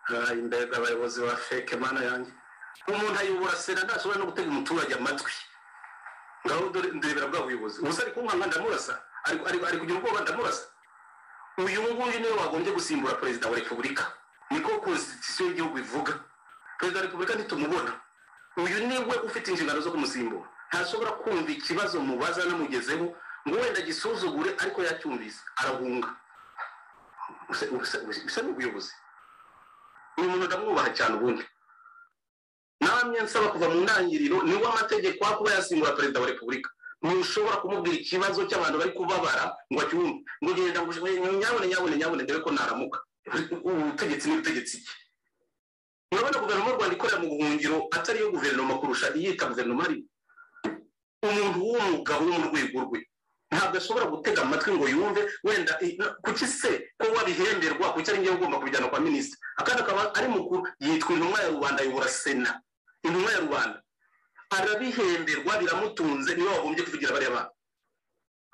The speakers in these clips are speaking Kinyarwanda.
hari imbega abayobozi ba feke mana yanjye umuntu ayobora sena ntashobora no gutega umuturage amatwi ngaho ndebera bwa buyobozi ubusa ari kunkanga ndamurasa ari ari- ari kugira ubwoba ndamurasa uyu nguyu niwe wagombye gusimbura perezida wa repubulika niko konstitusiyo y'igihugu ivuga perezida wa repubulika ntitumubona uyu niwe ufite inshingano zo kumusimbura ntashobora kumva ikibazo mubaza namugezeho ngo wenda agisuzugure ariko yacyumvise arahunga Ubusa- ubusa- bisa n'ubuyobozi uyu muntu ndamwubaha cyane ubundi namwe nsaba kuva mu ntangiriro niwe amategeko aho kuba yasimbura perezida wa repubulika ntushobora kumubwira ikibazo cy'abantu bari kubabara ngo acyumve ngo genda ngo ushobore nyabone nyabone nyabone dore ko naramuka ubutegetsi n'ubutegetsi ki urabona guverinoma y'u rwanda ikorera mu buhungiro atari iyo guverinoma kurusha iyita guverinoma ari umuntu w'umugabo wo mu rwego rwe ntabwo ashobora gutega amatwi ngo yumve wenda i- na- kuki se ko wabihemberwa kuki ari ngewe ugomba kubijyana kwa minisitiri akandi akaba ari mukuru yitwa intumwa ya rubanda ayobora sena intumwa ya rubanda arabihemberwa biramutunze niwe wagombye kuvugira bariya bana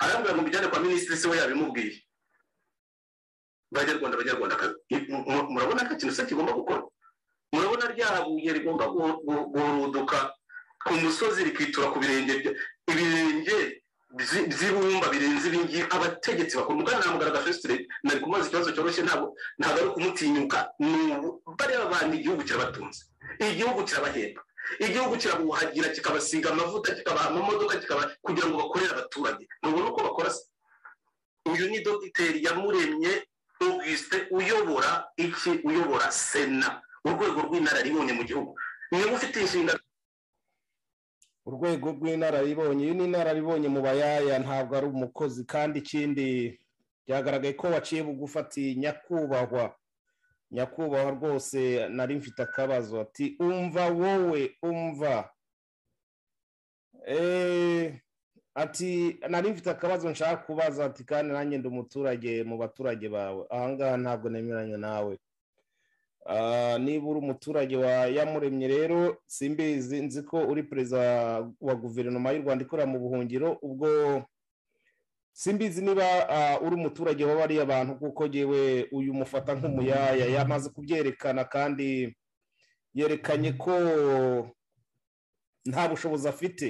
arambwira ngo mbijyane kwa minisitiri se we yabimubwiye banyarwanda banyarwandakazi i- mu- mu- murabona nta kintu se kigomba gukora murabona rya buye rigomba gu- gu- guhuduka ku musozi rikitura ku birenge bya- ibirenge byi- by'ibumba birenze ibingibi abategetsi bakora umugana namugaragaza fesitire nari kumubaza ikibazo cyoroshye ntabwo ntabwo ari ukumutinyuka ni ubu bariya bantu igihugu kirabatunze igihugu kirabahemba igihugu kirabuhagira kikabasiga amavuta kikabaha amamodoka kikaba kugira ngo bakorere abaturage ntubona uko bakora se uyu ni dogiteri yamuremye augustin uyobora iki uyobora sena urwego rw'inararibonye mu gihugu niba ufite inshingano urwego rw'inararibonye iyo ni inararibonye mu bayaya ntabwo ari umukozi kandi ikindi byagaragaye ko waciye bugufi ati nyakubahwa nyakubahwa rwose nari mfite akabazo ati umva wowe umva Eh, ati nari mfite akabazo nshaka kubaza ati kandi nanjye ndi umuturage mu baturage bawe ahangaha ntabwo nemeranya nawe Ah, niba uri umuturage wa yamuremye rero simbizi nzi ko uri perezida wa guverinoma y'u rwanda ikorera mu buhungiro ubwo simbizi niba ah, uri umuturage wa bariya bantu kuko yewe uyu mufata nk'umuyaya yamaze kubyerekana kandi yerekanye ko nta bushobozi afite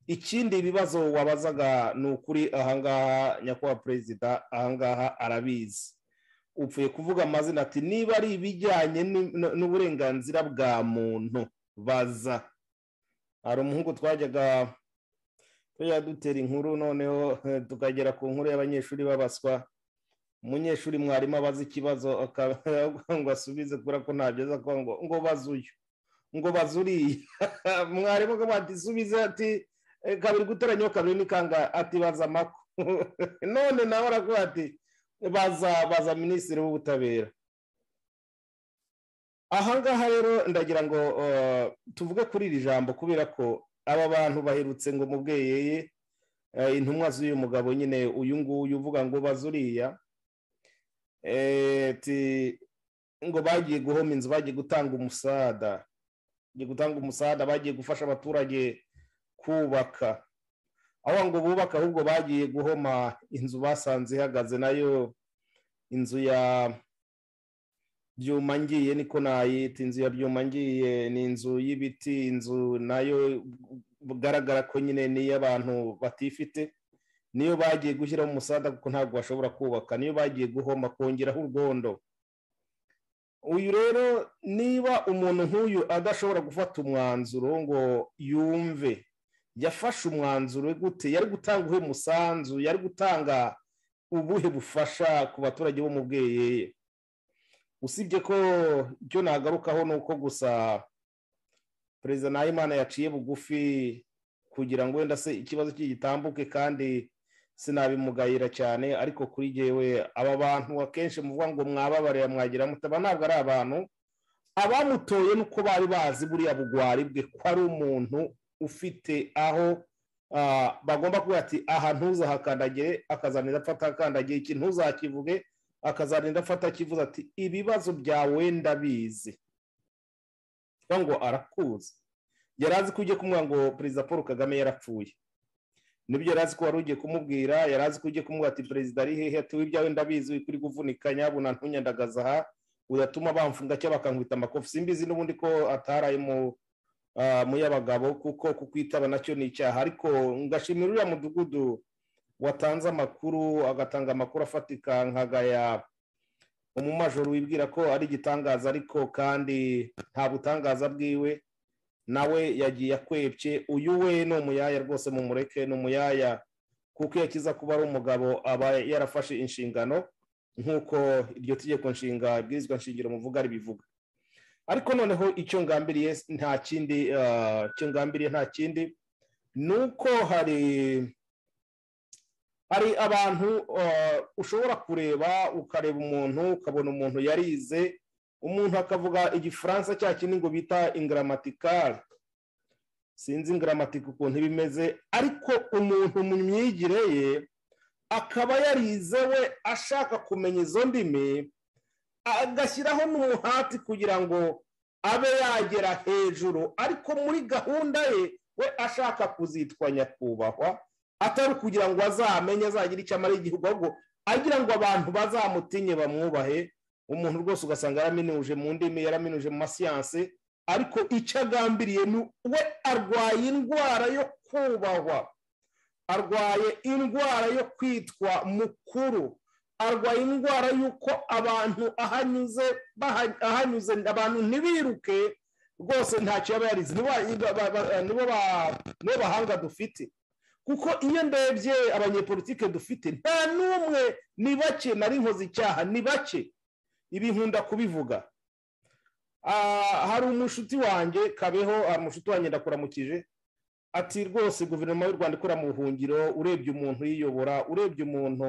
ikindi ibibazo wabazaga ni ukuri ahangaha nyakubahwa perezida ahangaha arabizi upfuye kuvuga amazina ati niba ari ibijyanye ni- n- n'uburenganzira bwa muntu baza hari umuhungu twajyaga tujya dutera inkuru noneho eh, tukagera ku nkuru y'abanyeshuri babaswa umunyeshuri mwarimu abaza ikibazo aka- ngo asubize kubera ko ntabyo aza kuba ngo ngo baze uyu ngo baze uriya mwarimu akavuga ati subize ati "Eh, kabiri guteranyaho kabiri ni kangahe ati baza amako none nawe aravuga ati baza baza minisitiri w'ubutabera ahangaha rero ndagira ngo eh, tuvuge kuri iri jambo kubera ko aba bantu baherutse ngo mubweyeye intumwa z'uyu mugabo nyine uyu nguyu uvuga ngo baze uriya Eh, ti- ngo bagiye guhoma inzu bagiye gutanga umusada bagiye gutanga umusada bagiye gufasha abaturage kubaka aho ngo bubaka ahubwo bagiye guhoma inzu basanze ihagaze nayo inzu ya byuma ngiye niko nayita inzu ya byuma ngiye ni inzu y'ibiti inzu nayo bugaragara ko nyine n'iy'abantu batifite niyo bagiye gushyiraho umusada kuko ntabwo bashobora kubaka niyo bagiye guhoma kongeraho urwondo uyu rero niba umuntu nk'uyu adashobora gufata umwanzuro ngo yumve yafashe umwanzuro we gute yari gutanga uwe musanzu yari gutanga ubuhe bufasha ku baturage bo mu bweyeye usibye ko icyo nagarukaho ni uko gusa perezida nahimana yaciye bugufi kugira ngo wenda se ikibazo cye gitambuke kandi sinabimugayira cyane ariko kuri jyewe aba bantu akenshi muvuga ngo mwababarira mwagira mutaba ntabwo ari abantu abamutoye nuko bari bazi buriya bugwari bwe ko ari umuntu ufite aho ah, bagomba kuvuga ati aha ntuzahakandagire akazarinda afata akandagiye iki ntuzakivuge akazarinda afata akivuze ati ibibazo byawe ndabizi kuvuga ngo arakuzi yari azi ko ugiye kumubwira ngo perezida paul kagame yarapfuye nibyo yari azi ko wari ugiye kumubwira yari azi ko ugiye kumubwira ati perezida ari hehe ati we ibyawe ndabizi uri kuri kuvunika nyabuna ntunyandagaza aha uyatuma bamfunga cyangwa bakankubita amakofi simbizi n'ubundi ko ataraye mu y'abagabo kuko kukwitaba nacyo ni icyaha ariko ngashimira uriya mudugudu watanze amakuru agatanga amakuru afatika nkagaya umumajoro wibwira ko ari igitangaza ariko kandi nta butangaza bwiwe nawe yagiye akwebye uyu we ni umuyaya rwose mu mureke ni umuyaya kuko iyo akiza kuba ari umugabo aba yarafashe inshingano nk'uko iryo tegeko nshinga bwirizwa nshingiro muvuga ribivuga ariko noneho icyo ngambiriye nta kindi icyo ngambiriye nta kindi ni uko hari hari abantu ushobora kureba ukareba umuntu ukabona umuntu yarize umuntu akavuga igifaransa cya kindi ngo bita ingiramatikari sinzi ingiramatika ukuntu iba imeze ariko umuntu mu myigire ye akaba yarizewe ashaka kumenya izo ndimi agashyiraho n'umuhati kugira ngo abe yagera hejuru ariko muri gahunda ye we ashaka kuzitwa nyakubahwa atari kugira ngo azamenye azagire icyo amara igihugu ahubwo agira ngo abantu bazamutinye bamwubahe umuntu rwose ugasanga yaraminuje mu ndimi yaraminuje mu masiyanse ariko icyo agambiriye ni we arwaye indwara yo kubahwa arwaye indwara yo kwitwa mukuru arwaye indwara y'uko abantu ahanyuze ahanyuze abantu ntibiruke rwose ntacyo yaba yarize nibo bahanga dufite kuko iyo ndebye abanyepolitike dufite nta n'umwe ni bake nari nkoze icyaha ni bake ibi nkunda kubivuga hari umushuti wanjye kabeho umushuti wanjye ndakuramukije ati rwose guverinoma y'u rwanda ikora mu buhungiro urebye umuntu uyiyobora urebye umuntu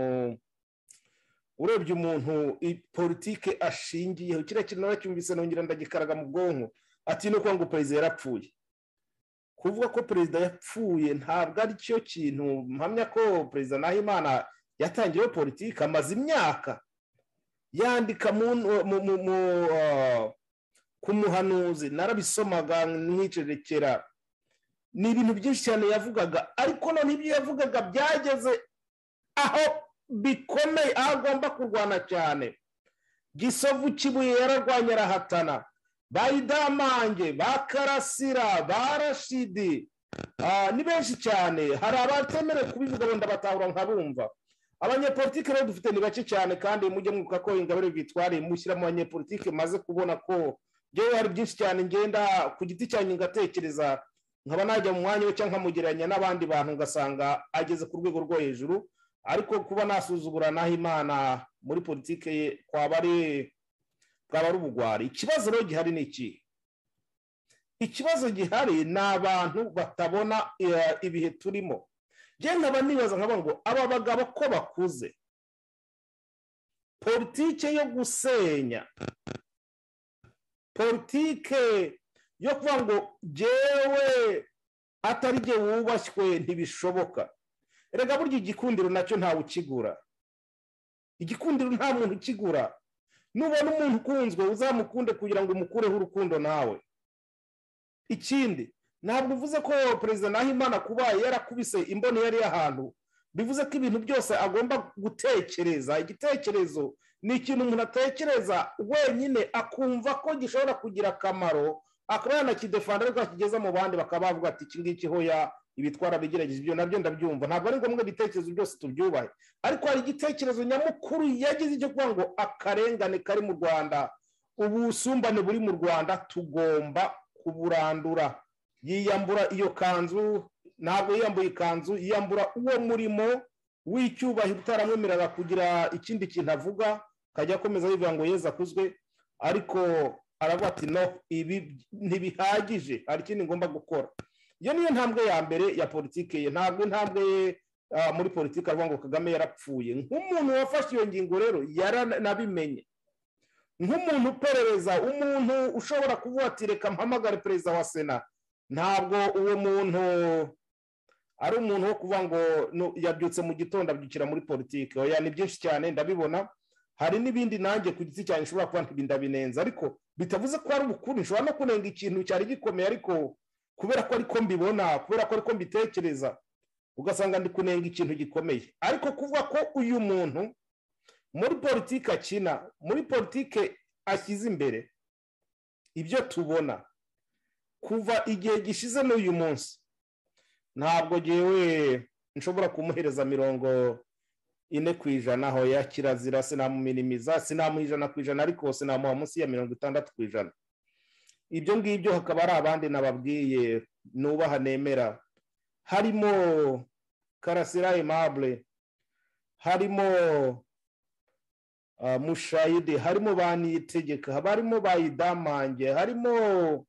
urebye umuntu politike ashingiyeho kiriya kintu nacyumvise nongera ndagikaraga mu bwonko ati ni uko ngo perezida yarapfuye kuvuga ko perezida yapfuye ntabwo ari cyo kintu mpamya ko perezida nahimana yatangiyeho politiki amaze imyaka yandika ku muhanuzi narabisomaga nk'icerekera ni ibintu byinshi cyane yavugaga ariko none ibyo yavugaga byageze aho bikomeye aho agomba kurwana cyane gisovu kibuye yararwanya arahatana ba idamange ba karasira ba rashidi ni benshi cyane hari abatemerewe kubivuga wenda batahura nkabumva abanyepolitike rero dufite ni bake cyane kandi mujye mwuka ko ingabire bitwariye mushyira mu banyepolitike maze kubona ko ngewe hari byinshi cyane ngenda ku giti cyanyu ngatekereza nkaba najya mu mwanya we cyangwa nkamugereranya n'abandi bantu ngasanga ageze ku rwego rwo hejuru ariko kuba nasuzugura naho imana muri politike ye kwaba ari bwaba ari ubugwari ikibazo rero gihari ni iki ikibazo gihari ni abantu batabona ibihe turimo genda banibaza nkaba ngo aba bagabo ko bakuze politike yo gusenya politike yo kuvuga ngo jyewe atari jye wubashywe ntibishoboka rega burya igikundiro nacyo ntawe ukigura igikundiro nta muntu ukigura nubona umuntu ukunzwe uzamukunde kugira ngo umukureho urukundo nawe ikindi ntabwo uvuze ko perezida nahimana kuba yarakubise imboni yari y'ahantu bivuze ko ibintu byose agomba gutekereza igitekerezo ni ikintu umuntu atekereza wenyine akumva ko gishobora kugira akamaro akaba yanakidefanda ariko akigeza mu bandi bakaba bavuga ati iki ngiki hoya ibitwara bigerageje ibyo nabyo ndabyumva ntabwo ari ngombwa ibitekerezo byose tubyubahe ariko hari igitekerezo nyamukuru yagize icyo kuvuga ngo akarengane kari mu rwanda ubusumbane buri mu rwanda tugomba kuburandura yiyambura iyo kanzu ntabwo yiyambuye ikanzu yiyambura uwo murimo w'icyubahiro utaramwemerera kugira ikindi kintu avuga akajya akomeza yivuga ngo yeza akuzwe ariko aravuga ati no ibi ntibihagije hari ikindi ngomba gukora iyo niyo ntambwe ya mbere ya politiki ye ntabwo intambwe ye muri politiki avuga ngo kagame yarapfuye nk'umuntu wafashe iyo ngingo rero yaranabimenye nk'umuntu uperereza umuntu ushobora kuvuga ati reka mpamagare perezida wa sena ntabwo uwo muntu ari umuntu wo kuvuga ngo yabyutse mu gitondo abyukira muri politiki ni byinshi cyane ndabibona hari n'ibindi nanjye ku giti cyane ushobora kuba ndabinenza ariko bitavuze ko ari ubukuru nshobora no kunenga ikintu cyari gikomeye ariko kubera ko ariko mbibona kubera ko ariko mbitekereza ugasanga ndi kunenga ikintu gikomeye ariko kuvuga ko uyu muntu muri politiki akina muri politiki ashyize imbere ibyo tubona kuva igihe gishize n'uyu munsi ntabwo ngewe nshobora kumuhereza mirongo ine ku ijana aho ya kirazira sinamuminimiza sinamuha ijana ku ijana ariko sinamuha munsi ya mirongo itandatu ku ijana ibyo ngibyo hakaba hari abandi nababwiye nubaha nemera harimo karasira emabure harimo mushayide harimo ba niyitegeka barimo ba idamange harimo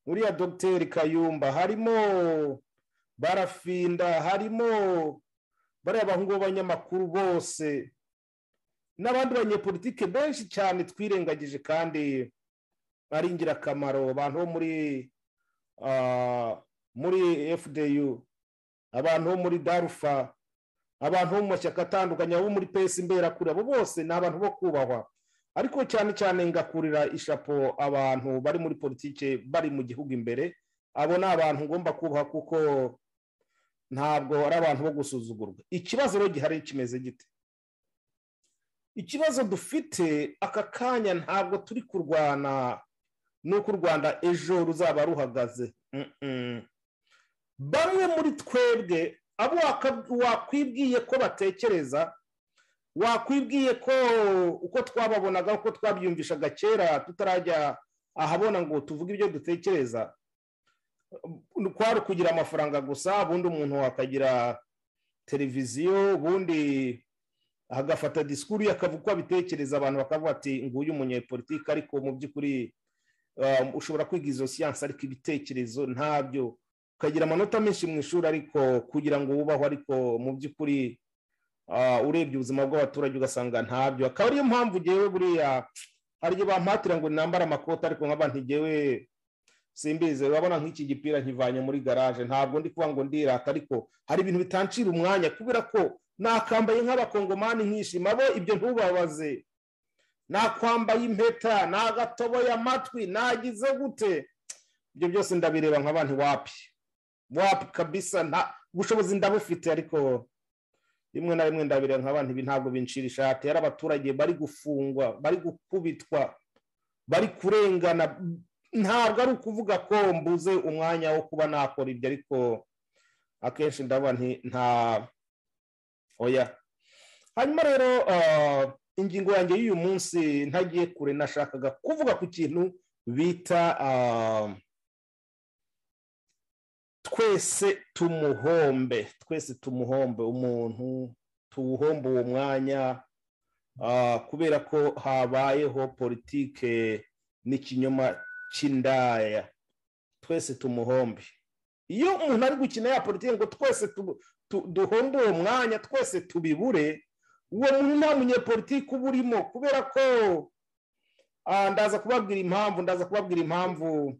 uriya dogiteri kayumba harimo barafinda harimo bariya bahungu b'abanyamakuru bose n'abandi banyepolitike benshi cyane twirengagije kandi ari ingirakamaro abantu bo muri muri fdu abantu bo muri darufa abantu bo mu mashyaka atandukanye abo muri pesi imberakure abo bose ni abantu bo kubahwa ariko cyane cyane ngakurira ishapo abantu bari muri politiki bari mu gihugu imbere abo ni abantu ngomba kubaha kuko ntabwo ari abantu bo gusuzugurwa ikibazo rero gihari kimeze gite ikibazo dufite aka kanya ntabwo turi kurwana n'uko u rwanda ejo ruzaba ruhagaze bamwe muri twebwe abo wakwibwiye ko batekereza wakwibwiye ko uko twababonaga uko twabyumvishaga kera tutarajya ahabona ngo tuvuge ibyo dutekereza kwari ukugira amafaranga gusa ubundi umuntu akagira televiziyo ubundi agafata disikuru akavuga uko abitekereza abantu bakavuga ati nguyu umunyepolitike ariko mu by'ukuri ushobora kwiga izo siyansi ariko ibitekerezo ntabyo ukagira amanota menshi mu ishuri ariko kugira ngo wubahwe ariko mu by'ukuri urebye ubuzima bw'abaturage ugasanga ntabyo akaba ariyo mpamvu ngewe buriya hari igihe bampatira ngo nambare amakoti ariko nkaba ntigewe simbize urabona nk'iki gipira nkivanye muri garaje ntabwo ndi kuba ngo ndirata ariko hari ibintu bitancira umwanya kubera ko nakambaye nk'abakongomani nkishima bo ibyo ntubabaze nakwambaye impeta nagatoboye amatwi nagize gute ibyo byose ndabireba nk'abantu wapi wapi kabisa nta ubushobozi ndabufite ariko rimwe na rimwe ndabireba nk'abantu ibi ntabwo binshira ishati hari abaturage bari gufungwa bari gukubitwa bari kurengana ntabwo ari ukuvuga ko mbuze umwanya wo kuba nakora ibyo ariko akenshi ndabona nta oya hanyuma rero ingingo yanjye y'uyu munsi ntagiye kure nashakaga kuvuga ku kintu bita twese tumuhombe twese tumuhombe umuntu tuwuhombe uwo mwanya kubera ko habayeho politike n'ikinyoma cy'indaya twese tumuhombe iyo umuntu ari gukina ya politiki ngo twese duhombe uwo mwanya twese tubibure uwo muntu nta munyepolitiki uba urimo kubera ko ndaza kubabwira impamvu ndaza kubabwira impamvu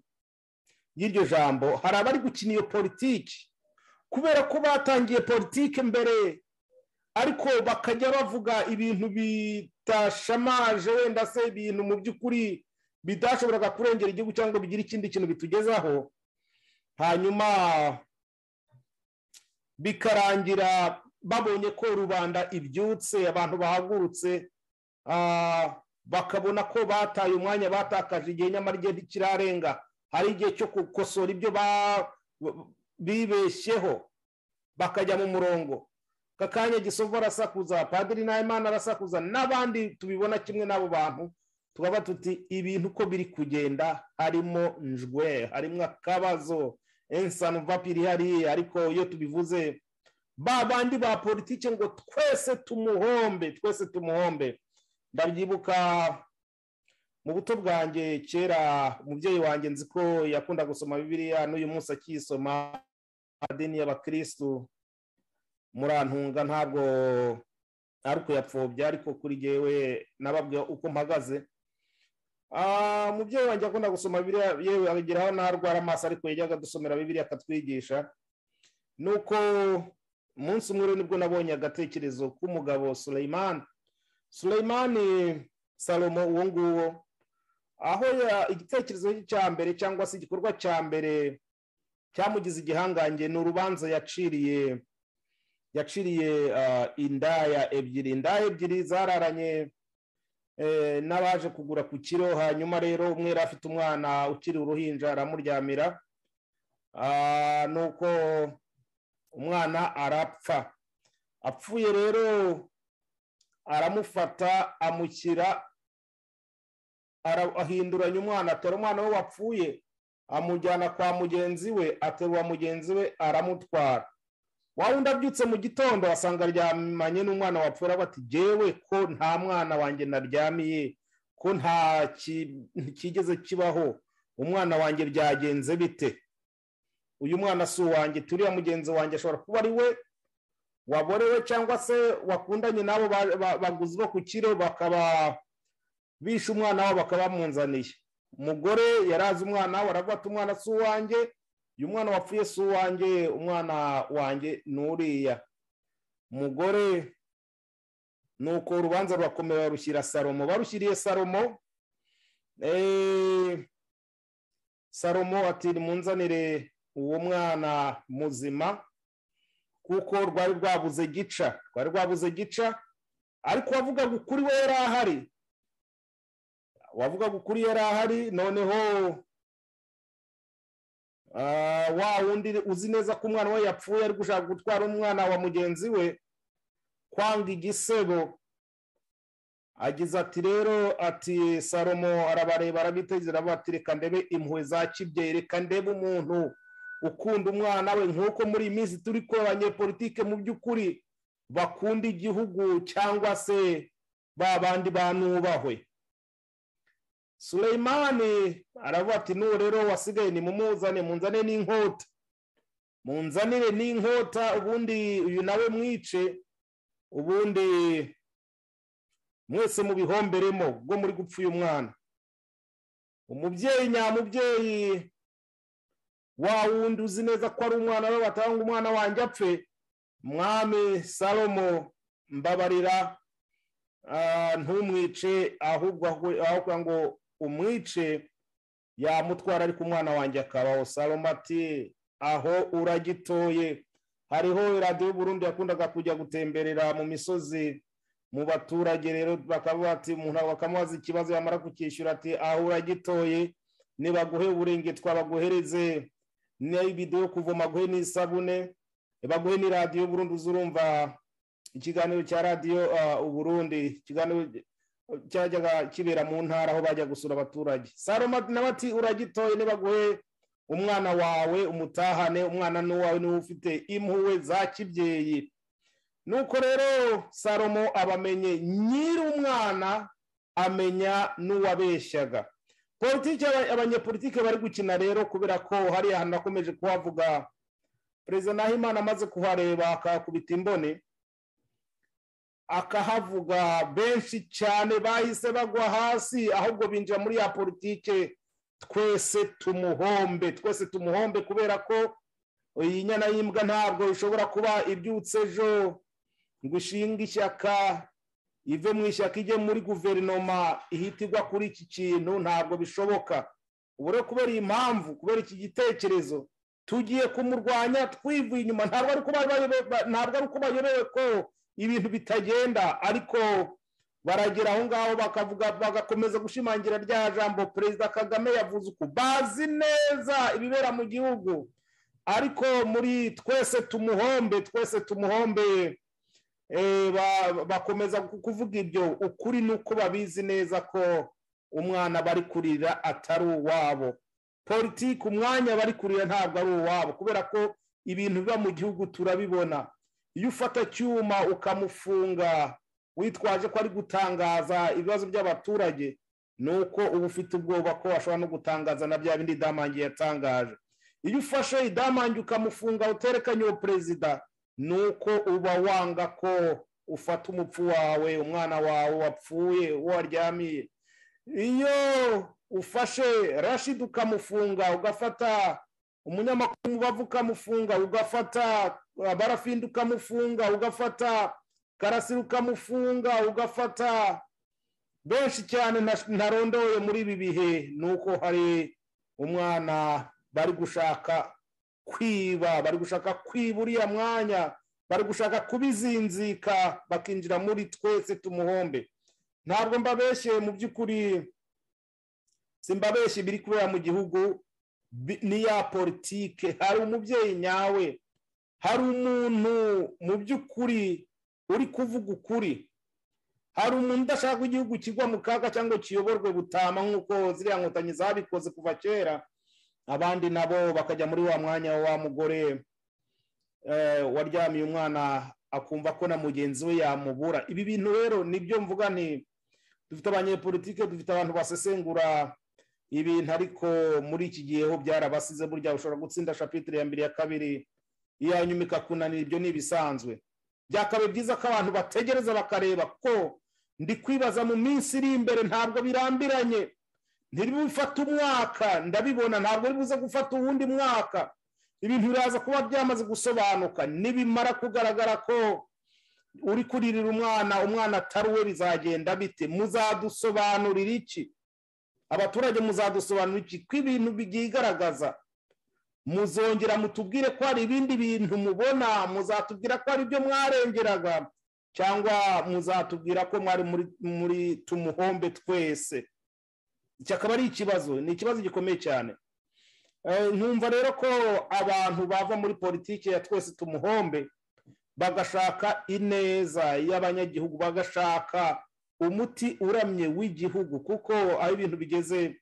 y'iryo jambo hari abari gukina iyo politiki kubera ko batangiye politiki mbere ariko bakajya bavuga ibintu bitashamaje wenda se ibintu mu by'ukuri bidashoboraga kurengera igihugu cyangwa bigira ikindi kintu bitugezaho hanyuma bikarangira babonye ko rubanda ibyutse abantu bahagurutse bakabona ko bataye umwanya batakaje igihe nyamara igihe ntikirarenga hari igihe cyo gukosora ibyo bibeshyeho bakajya mu murongo kakanya gisovu arasakuza padiri nahimana arasakuza n'abandi tubibona kimwe n'abo bantu tubaba tuti ibintu uko biri kugenda harimo njwe harimo akabazo ensanu vapiri hariya ariko iyo tubivuze ba bandi ba politiki ngo twese tumuhombe twese tumuhombe ndabyibuka mu buto bwanjye kera umubyeyi wanjye nzi ko yakunda gusoma bibiliya n'uyu munsi akiyisoma amadini y'abakirisitu murantunga ntabwo ari ukuyapfobya ariko kuri jyewe nababwira uko mpagaze umubyeyi wanjye akunda gusoma bibiliya yewe ageraho narwara amaso ariko yajyaga dusomera bibiliya akatwigisha nuko umunsi umwe nibwo nabonye agatekerezo k'umugabo sureyimani sureyimani salomo uwo nguwo aho igitekerezo cya mbere cyangwa se igikorwa cya mbere cyamugize igihangange ni urubanza yaciriye yaciriye indaya ebyiri indaya ebyiri zararanye n'abaje kugura ku kiro hanyuma rero umwe yari afite umwana ukiri uruhinja aramuryamira nuko umwana arapfa apfuye rero aramufata amushyira ahinduranya umwana atera umwana we wapfuye amujyana kwa mugenzi we aterura mugenzi we aramutwara waba undabyutse mu gitondo asanga aryamanye n'umwana wapfura bati jyewe ko nta mwana wanjye naryamiye ko nta kigeze kibaho umwana wanjye byagenze bite uyu mwana si uwanjye turiya mugenzi wanjye ashobora kuba ari we waborewe cyangwa se wakundanye n'abo baguzi bo ku kiro bakaba bishe umwana wabo bakaba bamuzaniye umugore yarazi umwana we aravuga ati umwana si uwanjye uyu mwana wapfuye si uwanjye umwana wanjye nturiya umugore ni uko urubanza rurakomeye barushyira salomo barushyiriye salomo salomo ati munzanire uwo mwana muzima kuko rwari rwabuze gica rwari rwabuze gica ariko wavugaga ukuri we yari ahari wavugaga ukuri yari ahari noneho wa wundi uzi neza ko umwana we yapfuye ari gushaka gutwara umwana wa mugenzi we kwanga igisebo agize ati rero ati salomo arabareba arabitegereza ati reka ndebe impuhwe za kibyeyi reka ndebe umuntu ukunda umwana we nk'uko muri iyi minsi turi ko abanyepolitike mu by'ukuri bakunda igihugu cyangwa se ba bandi banubahwe sureyimani aravuga ati n'ubu rero wasigaye ni mumuzane munzane n'inkota munzanire n'inkota ubundi uyu nawe mwice ubundi mwese mubihomberemo bwo muri gupfa uyu mwana umubyeyi nyamubyeyi wa wundi uzi neza ko ari umwana we batanga umwana wanjye apfe mwami salomo mbabarira ntumwice ahubwo aho ngo umwice yamutwara ariko umwana wanjye akabaho salomo ati aho uragitoye hariho iradiyo y'uburundi yakundaga kujya gutemberera mu misozi mu baturage rero bakavuga ati umuntu bakamubaza ikibazo yamara kukishyura ati aho uragitoye nibaguhe uburengetwa baguhereze n'ibido yo kuvoma guhe n'isabune baguhe n'iradiyo y'uburundi uzurumva ikiganiro cya radiyo uburundi ikiganiro cyajyaga kibera mu ntara aho bajya gusura abaturage saloma nawe ati uragitoye nibaguhe umwana wawe umutahane umwana n'uwawe niwe ufite impuwe za kibyeyi nuko rero salomo abamenye nyiri umwana amenya n'uwabeshyaga politiki abanyepolitike bari gukina rero kubera ko hariya hantu akomeje kuhavuga perezida nahimana amaze kuhareba akahakubita imbone akahavuga benshi cyane bahise bagwa hasi ahubwo binjira muri ya politike twese tumuhombe twese tumuhombe kubera ko iyi nyana y'imbwa ntabwo ishobora kuba ibyutse ejo ngo ishinge ishyaka ive mu ishyaka ijye muri guverinoma ihita igwa kuri iki kintu ntabwo bishoboka ubu rero kubera iyi mpamvu kubera iki gitekerezo tugiye kumurwanya twivuye inyuma ntabwo ari uko bayobewe ko ibintu bitagenda ariko baragera aho ngaho bakavuga bagakomeza gushimangira rya jambo perezida kagame yavuze uko bazi neza ibibera mu gihugu ariko muri twese tumuhombe twese tumuhombe bakomeza kuvuga ibyo ukuri ni uko babizi neza ko umwana bari kurira atari uwabo politiki umwanya bari kurira ntabwo ari uwabo kubera ko ibintu biba mu gihugu turabibona iyo ufata icyuma ukamufunga witwaje ko ari gutangaza ibibazo by'abaturage ni uko uba ufite ubwoba ko washobora no gutangaza na bya bindi idamange yatangaje iyo ufashe idamange ukamufunga uterekanye uwo perezida ni uko uba wanga ko ufata umupfu wawe umwana wawe wapfuye uwo waryamiye iyo ufashe rashid ukamufunga ugafata umunyamakuru umubavu ukamufunga ugafata barafindi ukamufunga ugafata karasira ukamufunga ugafata benshi cyane ntarondoye muri ibi bihe ni uko hari umwana bari gushaka kwiba bari gushaka kwiba uriya mwanya bari gushaka kubizinzika bakinjira muri twese tumuhombe ntabwo mbabeshye mu by'ukuri simbabeshye ibiri kubera mu gihugu niya politike hari umubyeyi nyawe hari umuntu mu by'ukuri uri kuvuga ukuri hari umuntu udashaka ko igihugu kigwa mu kaga cyangwa kiyoborwe butama nk'uko ziriya nkotanyi zabikoze kuva kera abandi nabo bakajya muri wa mwanya wa mugore waryamiye umwana akumva ko na mugenzi we yamubura ibi bintu rero nibyo mvuga ni dufite abanyepolitike dufite abantu basesengura ibintu ariko muri iki gihe ho byarabasize burya ushobora gutsinda shapitire ya mbere ya kabiri iya nyuma ikakunanira ibyo ni ibisanzwe byakabaye byiza ko abantu bategereza bakareba ko ndi kwibaza mu minsi iri imbere ntabwo birambiranye ntibifate umwaka ndabibona ntabwo buze gufata uwundi mwaka ibintu biraza kuba byamaze gusobanuka nibimara kugaragara ko uri kuririra umwana umwana atari uwe bizagenda bite muzadusobanurira iki abaturage muzadusobanurira iki ko ibintu byigaragaza muzongera mutubwire ko hari ibindi bintu mubona muzatubwira ko hari ibyo mwarengeraga cyangwa muzatubwira ko mwari muri tumuhombe twese iki akaba ari ikibazo ni ikibazo gikomeye cyane nkumva rero ko abantu bava muri politiki ya twese tumuhombe bagashaka ineza y'abanyagihugu bagashaka umuti uramye w'igihugu kuko aho ibintu bigeze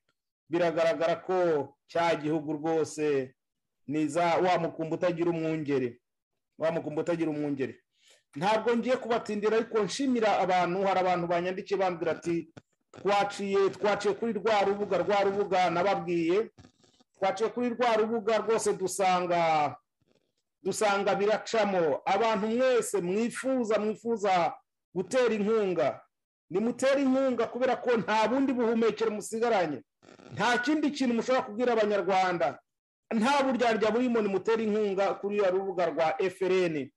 biragaragara ko cya gihugu rwose niza wa mukumbi utagira umwungere wa mukumbi utagira umwungere ntabwo ngiye kubatindira ariko nshimira abantu hari abantu banyandikiye bambwira ati twaciye twaciye kuri rwa rubuga rwa rubuga nababwiye twaciye kuri rwa rubuga rwose dusanga dusanga biracamo abantu mwese mwifuza mwifuza gutera inkunga nimutera inkunga kubera ko nta bundi buhumekero musigaranye nta kindi kintu mushobora kubwira abanyarwanda nta buryarya burimo nimutera inkunga kuri uriya rubuga rwa frn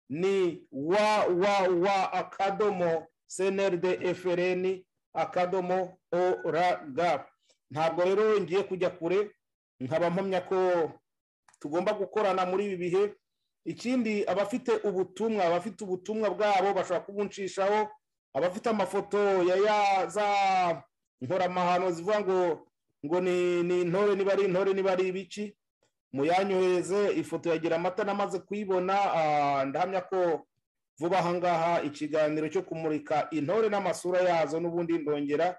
ni wa wa wa akadomo cnrd frn akadomo org ntabwo rero ngiye kujya kure nkaba mpamya ko tugomba gukorana muri ibi bihe ikindi abafite ubutumwa abafite ubutumwa bwabo bashobora kubunshishaho abafite amafoto ya za nkoramahano zivuga ngo ngo ni intore niba ari intore niba ari ibiki muyanyohereze ifoto yagira amata namaze kuyibona ndahamya ko vuba ahangaha ikiganiro cyo kumurika intore n'amasura yazo n'ubundi ndongera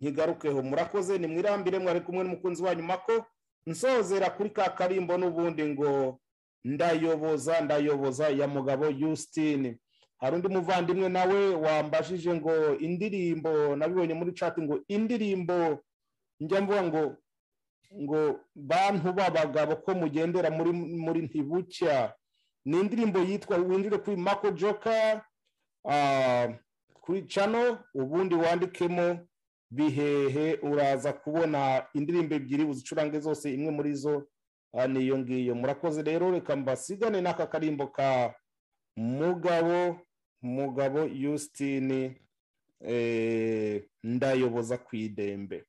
nkigarukeho murakoze nimwirambire mwari kumwe n'umukunzi wanyu mako nsozera kuri ka karimbo n'ubundi ngo ndayoboza ndayoboza ya mugabo yusitini hari undi muvandimwe nawe wambajije ngo indirimbo nabibonye muri cati ngo indirimbo njya mvuga ngo ngo bantu b'abagabo ko mugendera muri muri ntibucya ni indirimbo yitwa winjire kuri mako joka kuri cano ubundi wandikemo bihehe uraza kubona indirimbo ebyiri uzicurange zose imwe muri zo niyo ngiyo murakoze rero reka mbasigane n'aka karimbo ka mugabo mugabo yusitini ndayoboza ku idembe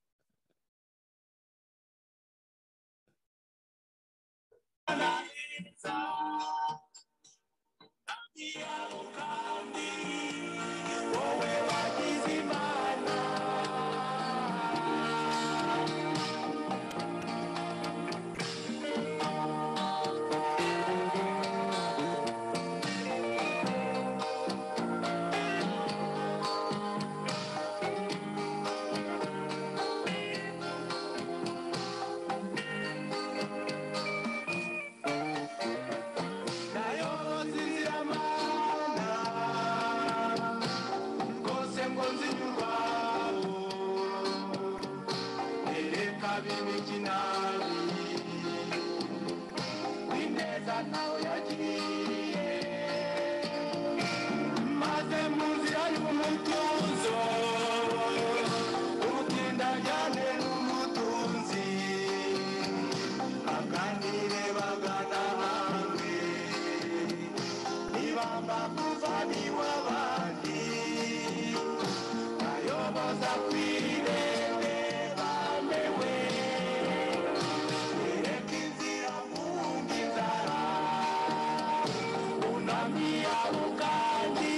Mami, avocado,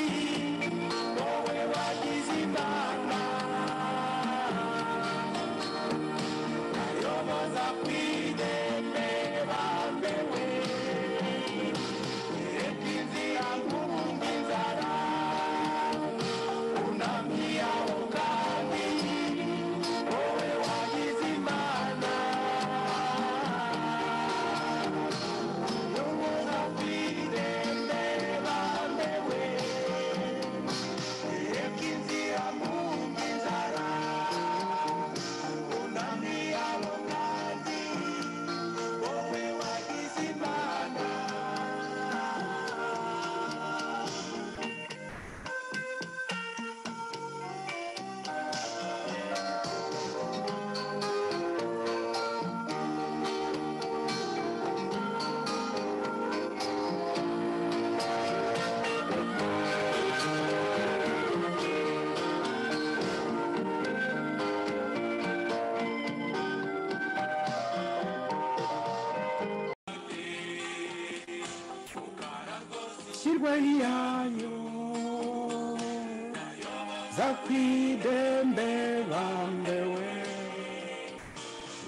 no hueva, ni sin rwari yanyu za kwidembe bambewe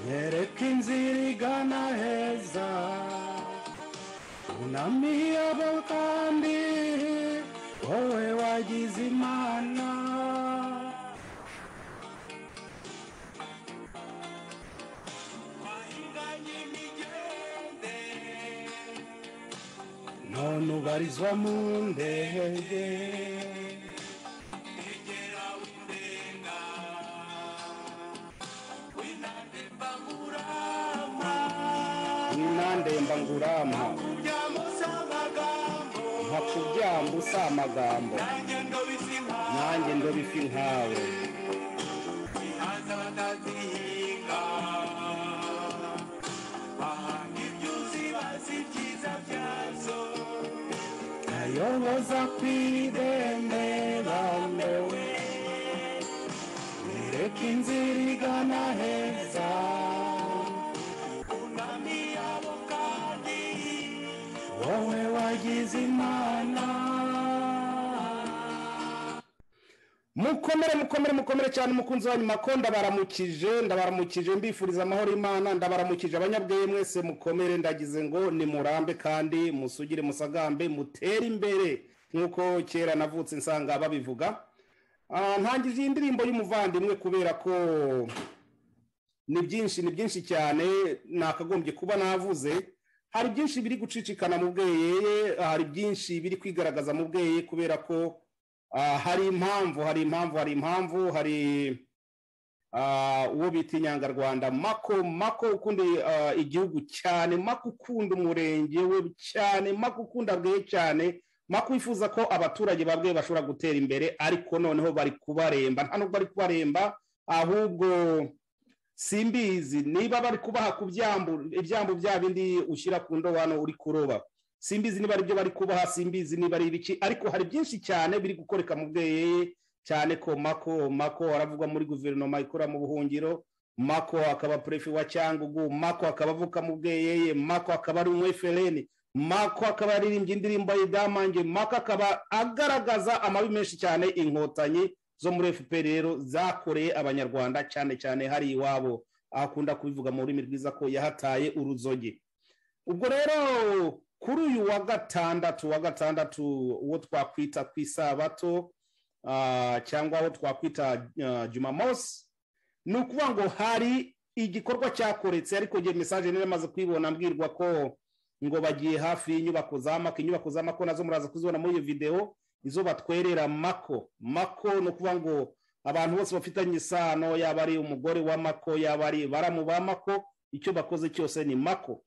nyereka inzira igana heza unamiye abo kandi wowe wagize imana none ubarizwa mu ndege inandemba ngurama nka kubyamba usa amagambo nanjye ndoba ifi nkawe ayoboza ku irembe bambewe nereka inzira igana heza wowe wagize imana mukomere mukomere mukomere cyane umukunzi wa nyuma ko ndabaramukije ndabaramukije mbifuriza amahoro y'imana ndabaramukije abanyabweye mwese mukomere ndagize ngo ni murambe kandi musugire musagambe mutere imbere nk'uko kera navutse nsanga babivuga Ah, ntangije iyi ndirimbo y'umuvandimwe kubera ko ni byinshi ni byinshi cyane nakagombye kuba navuze hari byinshi biri gucicikana mu bweye hari byinshi biri kwigaragaza mu bweye kubera ko ah, hari impamvu hari impamvu hari impamvu hari ah, uwo bita inyangarwanda mako mako ukunda ah, igihugu cyane mako ukunda umurenge we cyane mako ukunda bweye cyane mako wifuza ko abaturage babwe bashobora gutera imbere ariko noneho bari kubaremba nta nubwo bari kubaremba ahubwo simbizi niba bari kubaha ku byambu ibyambu bya bindi ushyira ku ndobano uri kuroba simbizi niba ari byo bari kubaha simbizi niba ari ibiki ariko hari byinshi cyane biri gukoreka mu bweye cyane ko mako mako aravuga muri guverinoma ikora mu buhungiro mako akaba perefe wa cyangugu mako akaba avuka mu bweyeye mako akaba ari umwefereni mako akaba yaririmbye indirimbo y'idamange mako akaba agaragaza amabi menshi cyane inkotanyi zo muri fpr rero zakoreye abanyarwanda cyane cyane hari iwabo akunda kubivuga mu rurimi rwiza ko yahataye uruzoge ubwo rero kuri uyu wa gatandatu wa gatandatu uwo twakwita ku isabato ah, cyangwa aho twakwita ah, jumamosi ni ukuvuga ngo hari igikorwa cyakoretse ariko igihe mesaje nari amaze kuyibona mbwirwa ko ngo bagiye hafi y'inyubako za mako inyubako za mako nazo muraza kuzibona muri iyo videwo izo batwerera mako mako ni ukuvuga ngo abantu bose bafitanye isano yaba ari umugore wa mako yaba ari baramu ba mako icyo bakoze cyose ni mako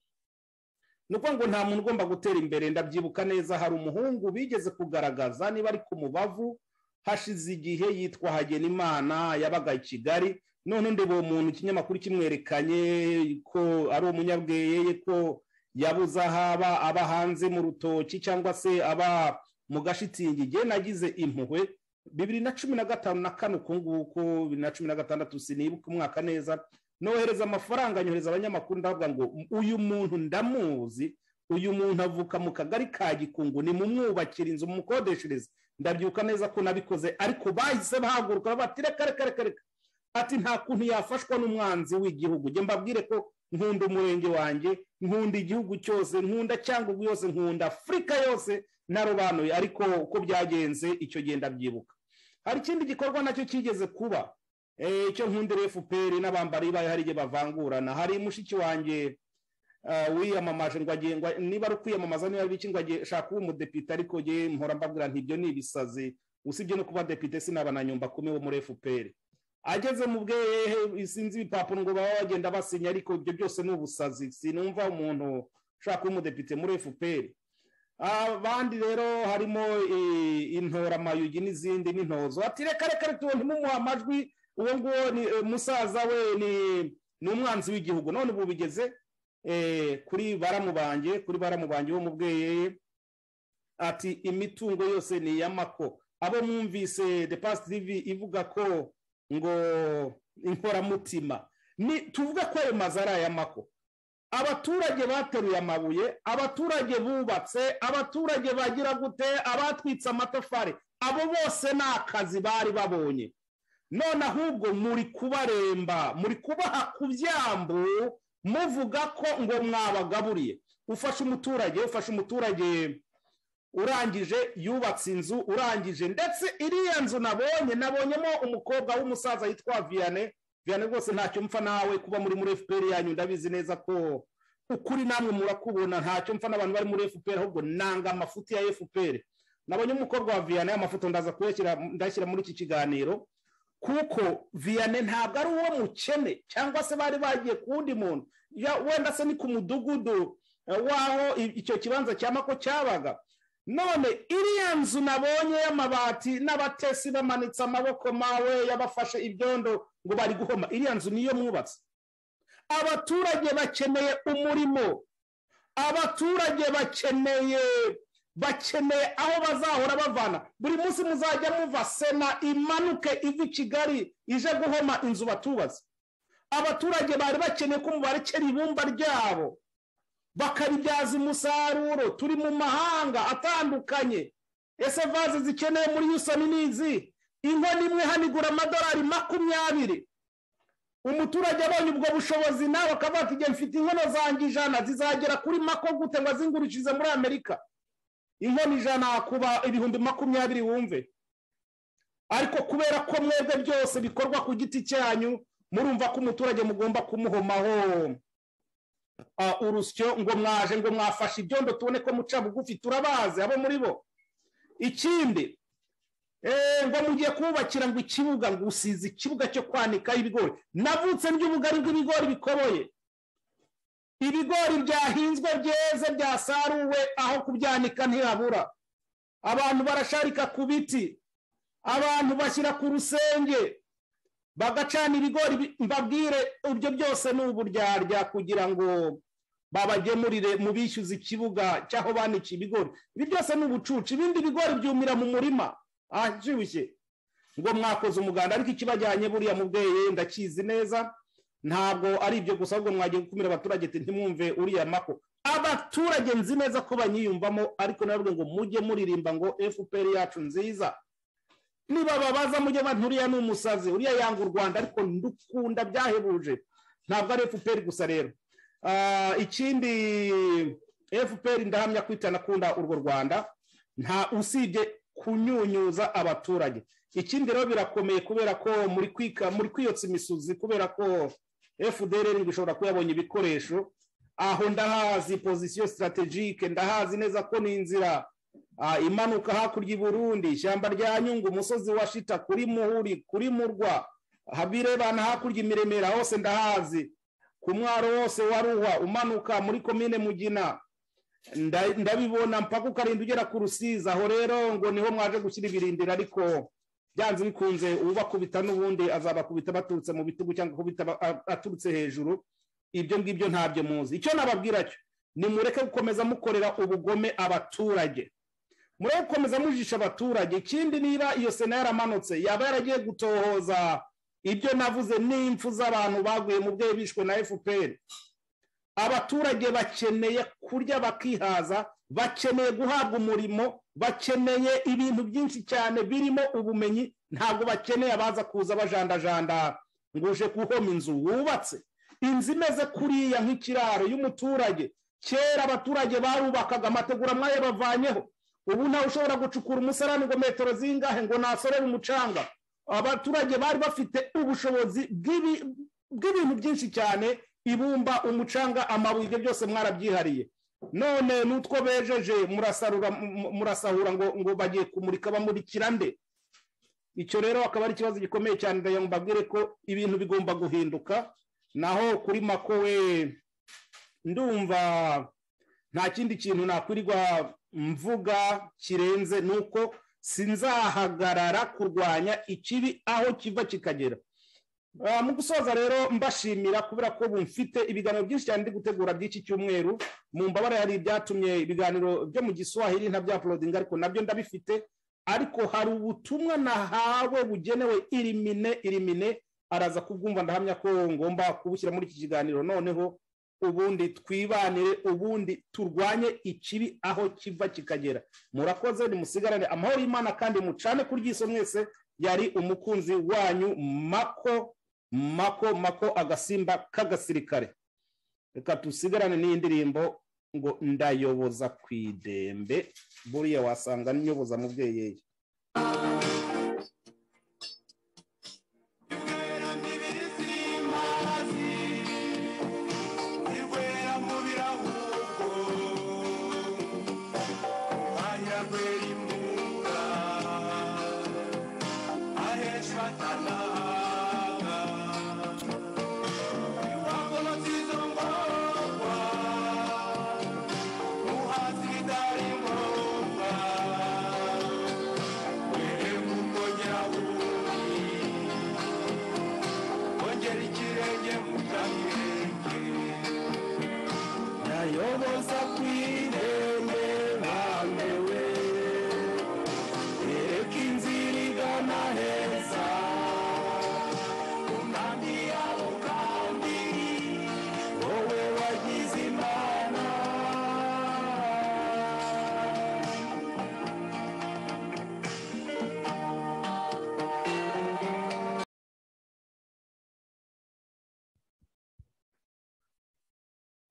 ni ukuvuga ngo nta muntu ugomba gutera imbere ndabyibuka neza hari umuhungu bigeze kugaragaza niba ari ku mubavu hashize igihe yitwa hagenimana yabaga i kigali none ndeba uwo muntu ikinyamakuru kimwerekanye ko ari umunyabweye ko yabuze aho aba aba hanze mu rutoki cyangwa se aba mu gashitingi igihe nagize impuhwe bibiri na cumi na gatanu na kane uku nguku bibiri na cumi na gatandatu sinibuka umwaka neza nohereza amafaranga nyohereza abanyamakuru ndavuga ngo uyu muntu ndamuzi uyu muntu avuka mu kagari ka gikungu ni mu mwubakira inzu mukodeshereze ndabyuka neza ko nabikoze ariko bahise bahaguruka bati reka reka reka reka ati nta kuntu yafashwa n'umwanzi w'igihugu njye mbabwire ko nkunda umurenge wanjye nkunda igihugu cyose nkunda cyangugu yose nkunda afurika yose narobanuye ariko uko byagenze icyo gihe ndabyibuka hari ikindi gikorwa nacyo kigeze kuba Eh, icyo nkundira fpr n'abambari bayo hari igihe bavangurana hari mushiki wanjye ah, wiyamamaje ngo agiye ngo- niba ari ukwiyamamaza niba ari ibiki ngo agiye shaka kuba umudepite ariko njye mpora mbabwira nti ibyo ni ibisazi usibye no kuba depite sinaba na nyumba kumi wo muri fpr ageze mu bwehe sinzi ibipapuro ngo baba bagenda basinya ariko ibyo byose ni ubusazi sinumva umuntu ushaka kuba umudepite muri fpr abandi rero harimo eh, intora mayugi n'izindi n'intozo ati reka reka reka ntimumuhe amajwi uwo nguwo ni eh, musaza we ni ni umwanzi w'igihugu none ubu bigeze eh, kuri baramubange kuri baramubange wo mu bweyeye ati imitungo yose ni iy'amako abo mwumvise the past tv ivuga ko ngo inkoramutima ni tuvuga ko ayo mazu ari ay'amako abaturage bateruye amabuye abaturage bubatse abaturage bagira gute abatwitse amatafari abo bose ni akazi bari babonye none ahubwo muri kubaremba muri kubaha ku byambu muvuga ko ngo mwabagaburiye ufashe umuturage ufashe umuturage urangije yubatse inzu urangije ndetse iriya nzu nabonye nabonyemo umukobwa w'umusaza yitwa viyane viyane rwose ntacyo mpfa nawe kuba muri muri fpr yanyu ndabizi neza ko ukuri namwe murakubona ntacyo mpfa n'abantu bari muri fpr ahubwo nanga amafuti ya fpr nabonye umukobwa wa viyane amafoto ndaza kuyashyira ndashyira muri iki kiganiro kuko viyane ntabwo ari uwo mukene cyangwa se bari bagiye ku wundi muntu wenda se ni ku mudugudu w'aho icyo kibanza cya mako cyabaga none iriya nzu nabonye y'amabati n'abatesi bamanitse amaboko mawe yabafashe ibyondo ngo bari guhoma iriya nzu niyo mwubatse abaturage bakeneye umurimo abaturage bakeneye bakeneye aho bazahora bavana buri munsi muzajya muva sena imanuke iva i kigali ije guhoma inzu batubaze abaturage bari bakeneye ko mubarekera ibumba ryabo bakaribyaza umusaruro turi mu mahanga atandukanye ese vaze zikeneye muri yusani n'izi inkono imwe hanigura amadolari makumyabiri umuturage abonye ubwo bushobozi nawe akavuga ati igihe mfite inkono zanjye ijana zizagera kuri mako gute ngo azingurishirize muri amerika inkono ijana kuba ibihumbi makumyabiri wumve ariko kubera ko mwebwe byose bikorwa ku giti cyanyu murumva ko umuturage mugomba kumuhomaho urusyo ngo mwaje ngo mwafashe ibyondo tubone ko muca bugufi turabazi abo muri bo ikindi ngo mugiye kubakira ngo ikibuga ngo usize ikibuga cyo kwanikaho ibigori navutse ry'ubugari bw'ibigori bikoboye ibigori byahinzwe byeze byasaruwe aho kubyanika ntihabura abantu barasharika ku biti abantu bashyira ku rusenge bagacana ibigori mbabwire ibyo byose ni uburyarya kugira ngo babagemurire mu bishyuza ikibuga cy'aho banika ibigori ibi byose ni ubucucu ibindi bigori byumira mu murima ahashyushye ngo mwakoze umuganda ariko ikibajyanye buriya mubweye ndakizi neza ntabwo ari ibyo gusa ahubwo mwagiye gukumira abaturage ntimwumve uriya mako abaturage nzi neza ko banyiyumvamo ariko nabwo ngo mujye muririmba ngo fpr yacu nziza niba babaza mujye uriya ni umusazi uriya yanga u rwanda ariko ndukunda byahebuje ntabwo ari fpr gusa rero ikindi fpr ndahamya ko itanakunda urwo rwanda nta usibye kunyunyuza abaturage ikindi rero birakomeye kubera ko muri kwika muri kwiyotsa imisozi kubera ko fdr bishobora kuba yabonye ibikoresho aho ndahazi pozisiyo sitarategike ndahazi neza ko ni inzira imanuka hakurya i burundi ishyamba rya nyungu umusozi wa shita kuri muhuri kuri murwa habirebana hakurya imiremera hose ndahazi ku mwaro wose wa ruhwa umanuka muri komine mugina ndabibona mpaka ukarinda ugera ku rusizi aho rero ngo niho mwaje gushyira ibirindiro ariko byanze bikunze ubakubita n'ubundi azabakubita baturutse mu bitugu cyangwa akubita aturutse hejuru ibyo ngibyo ntabyo muzi icyo nababwira cyo ni mureke gukomeza mukorera ubugome abaturage mureke gukomeza mujisha abaturage ikindi niba iyo sena yaramanutse yaba yaragiye gutohoza ibyo navuze n'impfu z'abantu baguye mu bwenge bishwe na fpr abaturage bakeneye kurya bakihaza bakeneye guhabwa umurimo bakeneye ibintu byinshi cyane birimo ubumenyi ntabwo bakeneye abaza kuza bajandajanda ngo uje guhoma inzu wubatse inzu imeze kuriya nk'ikiraro y'umuturage kera abaturage barubakaga amategura mwayo bavanyeho ubu ntawe ushobora gucukura umusarani ngo metero zingahe ngo nasorere umucanga abaturage bari bafite ubushobozi bw'ibintu byinshi cyane ibumba umucanga amabuye ibyo byose mwarabyihariye none n'utwo bejeje murasahura ngo ngo bagiye kumurika bamurikira nde icyo rero akaba ari ikibazo gikomeye cyane ndagira ngo mbabwire ko ibintu bigomba guhinduka naho kuri mako we ndumva nta kindi kintu nakwirirwa mvuga kirenze ni uko sinzahagarara kurwanya ikibi aho kiva kikagera mu gusoza rero mbashimira kubera ko mfite ibiganiro byinshi cyane ndi gutegura by'iki cyumweru mu mbabare hari ibyatumye ibiganiro byo mu giswahili ntabyaporodinga ariko nabyo ndabifite ariko hari ubutumwa nahawe bugenewe irimine irimine araza kubwumva ndahamya ko ngomba kubushyira muri iki kiganiro noneho ubundi twibanire ubundi turwanye ikibi aho kiva kikagera murakoze nimusigarane amahoro y'imana kandi mucane ku ry'iso mwese yari umukunzi wanyu mako mako mako agasimba k'agasirikare reka dusigarane n'indirimbo ngo ndayoboza ku idembe buriya wasanga nyoboza mubyeyi ye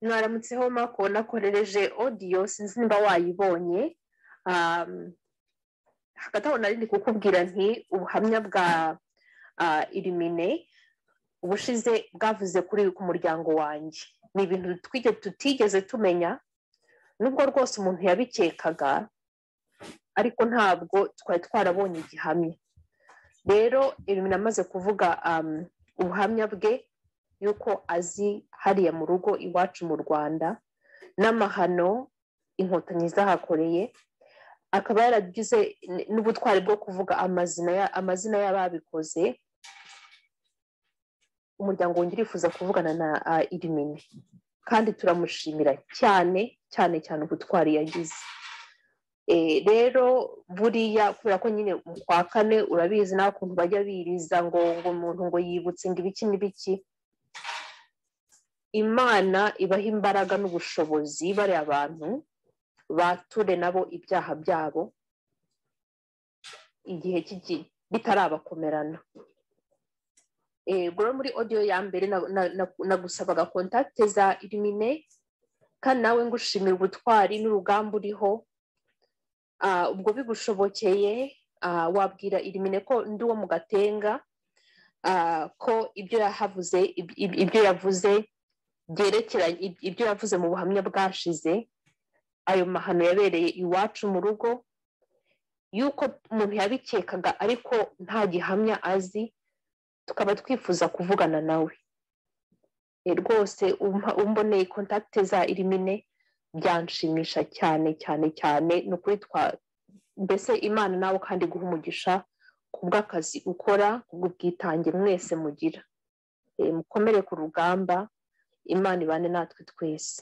mwaramutseho mako nakorereje odiyo sinzi niba wayibonye hagati aho nari ndi kukubwira nti ubuhamya bwa irimine ubushize bwavuze kuri ku muryango wanjye ni ibintu tutigeze tumenya nubwo rwose umuntu yabikekaga ariko ntabwo twari twarabonye igihamya rero irimine amaze kuvuga ubuhamya bwe y'uko azi hariya mu rugo iwacu mu rwanda n'amahano inkotanyi zahakoreye akaba yaragize n'ubutwari bwo kuvuga amazina y'ababikoze umuryango wongera urifuza kuvugana na irimine kandi turamushimira cyane cyane cyane ubutwari yagize rero buriya kubera ko nyine mu kwa kane urabizi nta kuntu bajya biriza ngo ngo umuntu ngo yibutse ngo ibiki n'ibiki imana ibaha imbaraga n'ubushobozi bariya abantu bature nabo ibyaha byabo igihe bitarabakomerana rero muri odiyo ya mbere nagusabaga kontakite za irimine kandi nawe ngushimira ubutwari n'urugamba uriho ubwo bigushobokeye wabwira irimine ko ndi uwo mu gatenga ko ibyo yahavuze ibyo yavuze byerekeranye ibyo yavuze mu buhamya bwashize ayo mahano yabereye iwacu mu rugo y'uko umuntu yabikekaga ariko nta gihamya azi tukaba twifuza kuvugana nawe rwose umboneye kontakite za irimine byanshimisha cyane cyane cyane ni ukuri twa mbese imana nawe kandi guha umugisha ku bw'akazi ukora ku bw'ubwitange mwese mugira mukomere ku rugamba imana ibane natwe twese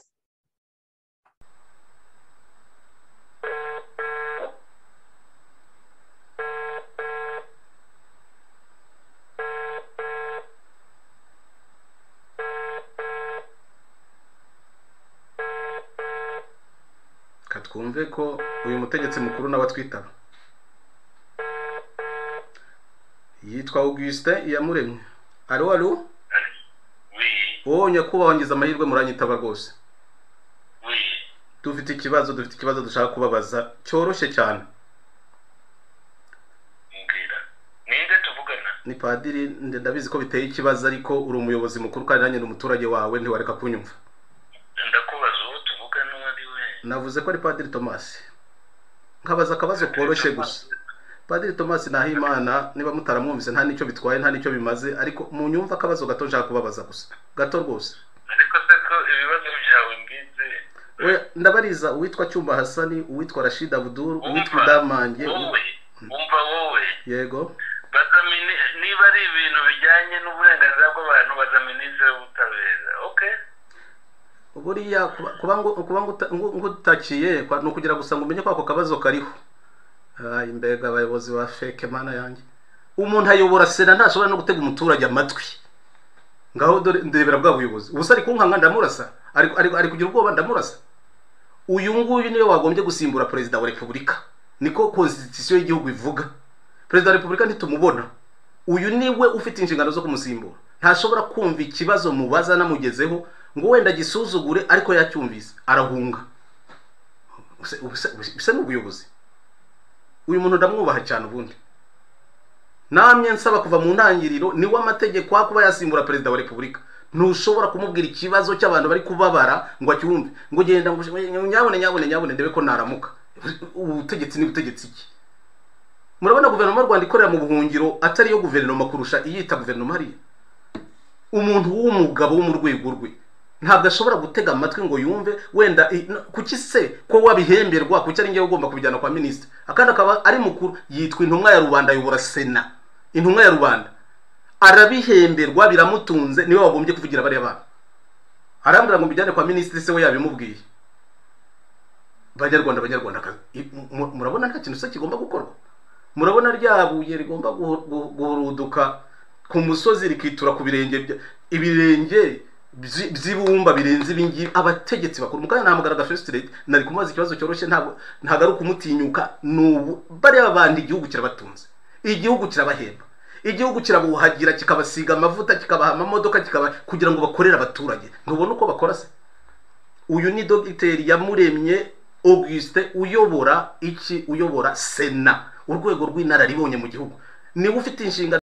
twumve ko uyu mutegetsi mukuru n'abatwitaba yitwa augustin iyamuremwe alo alo wowe nyakubahwa ngize amahirwe muranyitaba rwose dufite ikibazo dufite ikibazo dushaka kubabaza cyoroshye cyane ninde tuvugana ni padiri ndabizi ko biteye ikibazo ariko uri umuyobozi mukuru kandi nanjye ni umuturage wawe ntiwareka kunyumva ndakubaza uwo tuvugana uwo ari we navuze ko ari padiri tomasi nkabaza akabazo koroshye gusa padiri tomasi nahimana niba mutaramwumvise nta n'icyo bitwaye nta n'icyo bimaze ariko mu nyumva akabazo gato nshaka kubabaza gusa gato rwose ariko se ko ibibazo byawe mbizi ndabariza uwitwa cyumba hasani uwitwa rashid abuduru uwitwa idamange wowe wumva wowe yego baza mini- niba ari ibintu bijyanye n'uburenganzira bw'abantu baza minisitiri w'ubutabera okay buriya kuba- kuba ngo- kuba ngo uta- ngo- ngo utakiye kwa- ni ukugira gusa ngo umenye ko ako kabazo kariho Ay, mbega abayobozi ba feke mana yanjye umuntu ayobora sena ntashobora no gutega umuturage amatwi ngaho dore ndebera bwa buyobozi ubusa ari kunkanga ndamurasa ari ari- ari kugira ubwoba ndamurasa uyu nguyu niwe wagombye gusimbura perezida wa repubulika niko konstitusiyo y'igihugu ivuga perezida wa repubulika ntitumubona uyu niwe ufite inshingano zo kumusimbura ntashobora kumva ikibazo mubaza namugezeho ngo wenda agisuzugure ariko yacyumvise arahunga Ubuse- ubuse- bisa n'ubuyobozi uyu muntu ndamwubaha cyane ubundi namwe nsaba kuva mu ntangiriro niwe amategeko yo kuba yasimbura perezida wa repubulika ntushobora kumubwira ikibazo cy'abantu bari kubabara ngo acyumve ngo genda ngo nyabone nyabone nyabone ndebe ko naramuka ubutegetsi ni butegetsi iki murabona guverinoma y'u rwanda ikorera mu buhungiro atari iyo guverinoma kurusha iyita guverinoma hariya umuntu w'umugabo wo mu rwego rwe ntabwo ashobora gutega amatwi ngo yumve wenda i- n- kuki se ko wabihemberwa kuki ari ngewe ugomba kubijyana kwa minisitiri akandi akaba ari mukuru yitwa intumwa ya rubanda ayobora sena intumwa ya rubanda arabihemberwa biramutunze niwe wagombye kuvugira bariya bana arambwira ngo mbijyane kwa minisitiri se we yabimubwiye banyarwanda banyarwandakazi i- mu- murabona nta kintu se kigomba gukorwa murabona rya buye rigomba guhu- guhu- guhuruduka ku musozi rikitura ku birenge bya- ibirenge byi- by'ibumba birenze ibingibi abategetsi bakuru mukanya nahamagaraga festireti nari kumubaza ikibazo cyoroshye ntabwo ntabwo ari ukumutinyuka ni ubu bariya bandi igihugu kirabatunze igihugu kirabahemba igihugu kirabuhagira kikabasiga amavuta kikabaha amamodoka kikaba kugira ngo bakorere abaturage ntubona uko bakora se uyu ni dogiteri yamuremye augustin uyobora iki uyobora sena urwego rw'inararibonye mu gihugu niba ufite inshingano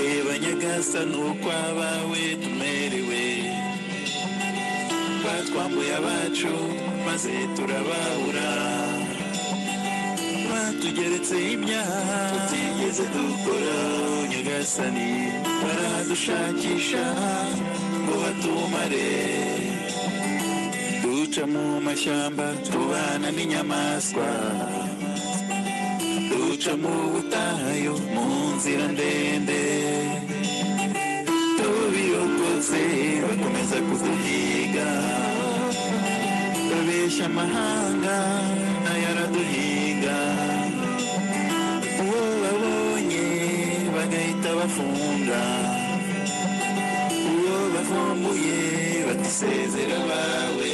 reba nyagasani uko abawe tumerewe batwambuye abacu maze turababura batugeretseho ibyaha tutigeze dukora nyagasani baradushakisha ngo batumare duca mu mashyamba tubana n'inyamaswa duca mu butayu mu nzira ndende tubiyogoze bakomeza kuduhiga babeshya amahanga nayo araduhinga uwo babonye bagahita bafunga uwo bavumbuye batisezera bawe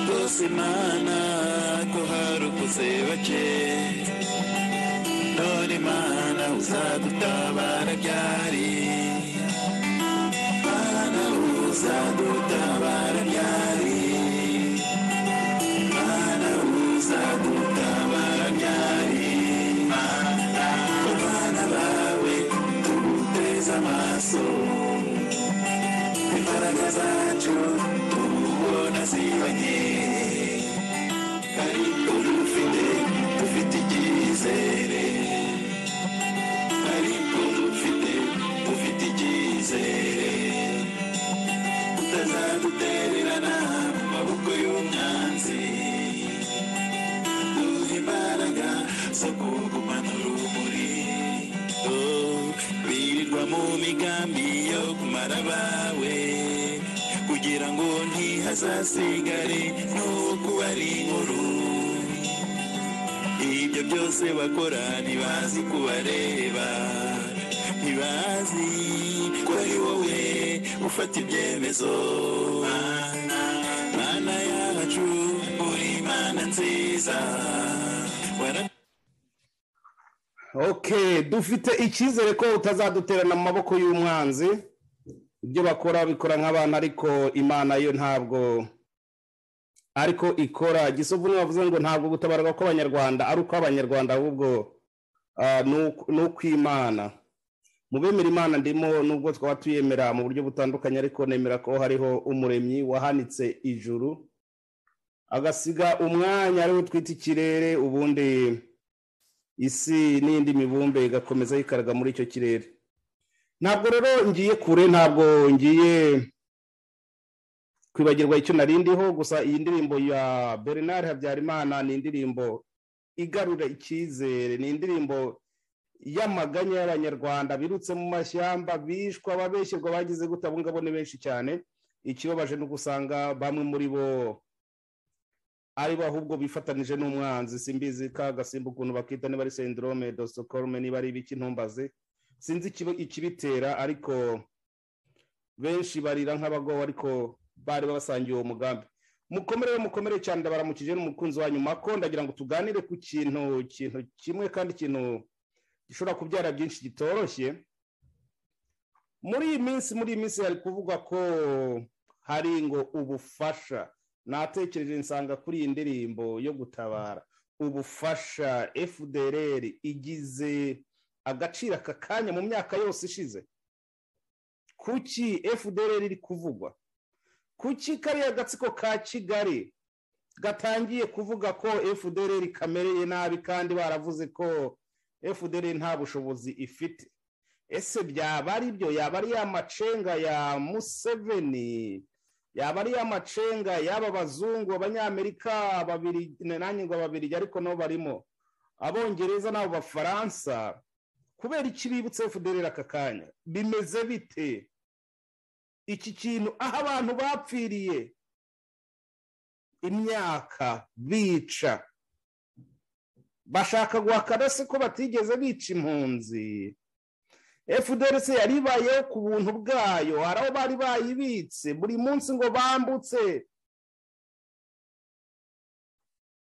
rwose mana ko harukuze bake none mana uzadutabara byari mana uzadutabara byari mana uzadutabara byari mana abana bawe tuguteze amaso imbaraga zacu tubona zibanye ariko dufite dufite icyizere ariko dufite dufite icyizere utazadutererana mu maboko y'umwanzi duhe imbaraga zo kugumanura urumuri Oh, birirwa mu migambi yo kumara abawe kugira ngo ntihazasigare n'uwo kuba ari inkuru ibyo byose bakora ntibazi kubareba ntibazi ko ari wowe ufata ibyemezo Mana, mana yacu uri mana nziza wara okay dufite icyizere ko utazaduterana mu maboko y'umwanzi ibyo bakora bikora nk'abana ariko imana yo ntabwo ariko ikora gisovu niyo bavuze ngo ntabwo gutabarwa kw'abanyarwanda ari ukw'abanyarwanda ahubwo ah, ni ukw'imana mu bemera imana ndimo nubwo twaba tuyemera mu buryo butandukanye ariko nemera ko hariho umuremyi wahanitse ijuru agasiga umwanya ariwo twita ikirere ubundi isi n'indi mibumbe igakomeza yikaraga muri icyo kirere ntabwo rero ngiye kure ntabwo ngiye kwibagirwa icyo narindiho gusa iyi ndirimbo ya bernard habyarimana ni indirimbo igarura icyizere ni indirimbo y'amaganya y'abanyarwanda birutse mu mashyamba bishwa ababeshyirirwa bagize gutabungabunga ni benshi cyane ikibabaje ni ugusanga bamwe muri bo ari bo ahubwo bifatanije n'umwanzi simbizi ka gasimba ukuntu bakita niba ari sendirome dosikorome niba ari ibiki ntumbaze sinzi ikibitera ariko benshi barira nk'abagowe ariko bari babasangiye uwo mugambi mukomere mukomere cyane ndabaramukije n'umukunzi wa nyuma ko ndagira ngo tuganire ku kintu kintu kimwe kandi ikintu gishobora kubyara byinshi kitoroshye muri iyi minsi muri iyi minsi hari kuvugwa ko hari ngo ubufasha natekereje nsanga kuri iyi ndirimbo yo gutabara ubufasha fdr igize agaciro aka kanya mu myaka yose ishize kuki fdr iri kuvugwa kuki kariya gatsiko ka kigali gatangiye kuvuga ko fdr kamereye nabi kandi baravuze ko fdr nta bushobozi ifite ese byaba ari byo yaba ari ya macenga ya museveni yaba ari ya macenga y'aba bazungu abanyamerika babiri nanjye ngo babiri ariko nabo barimo abongereza n'abo bafaransa kubera iki bibutse fdr aka kanya bimeze bite iki kintu aho abantu bapfiriye imyaka bica bashaka guhakana se ko batigeze bica impunzi fdrc yaribayeho ku buntu bwayo hari aho bari bayibitse buri munsi ngo bambutse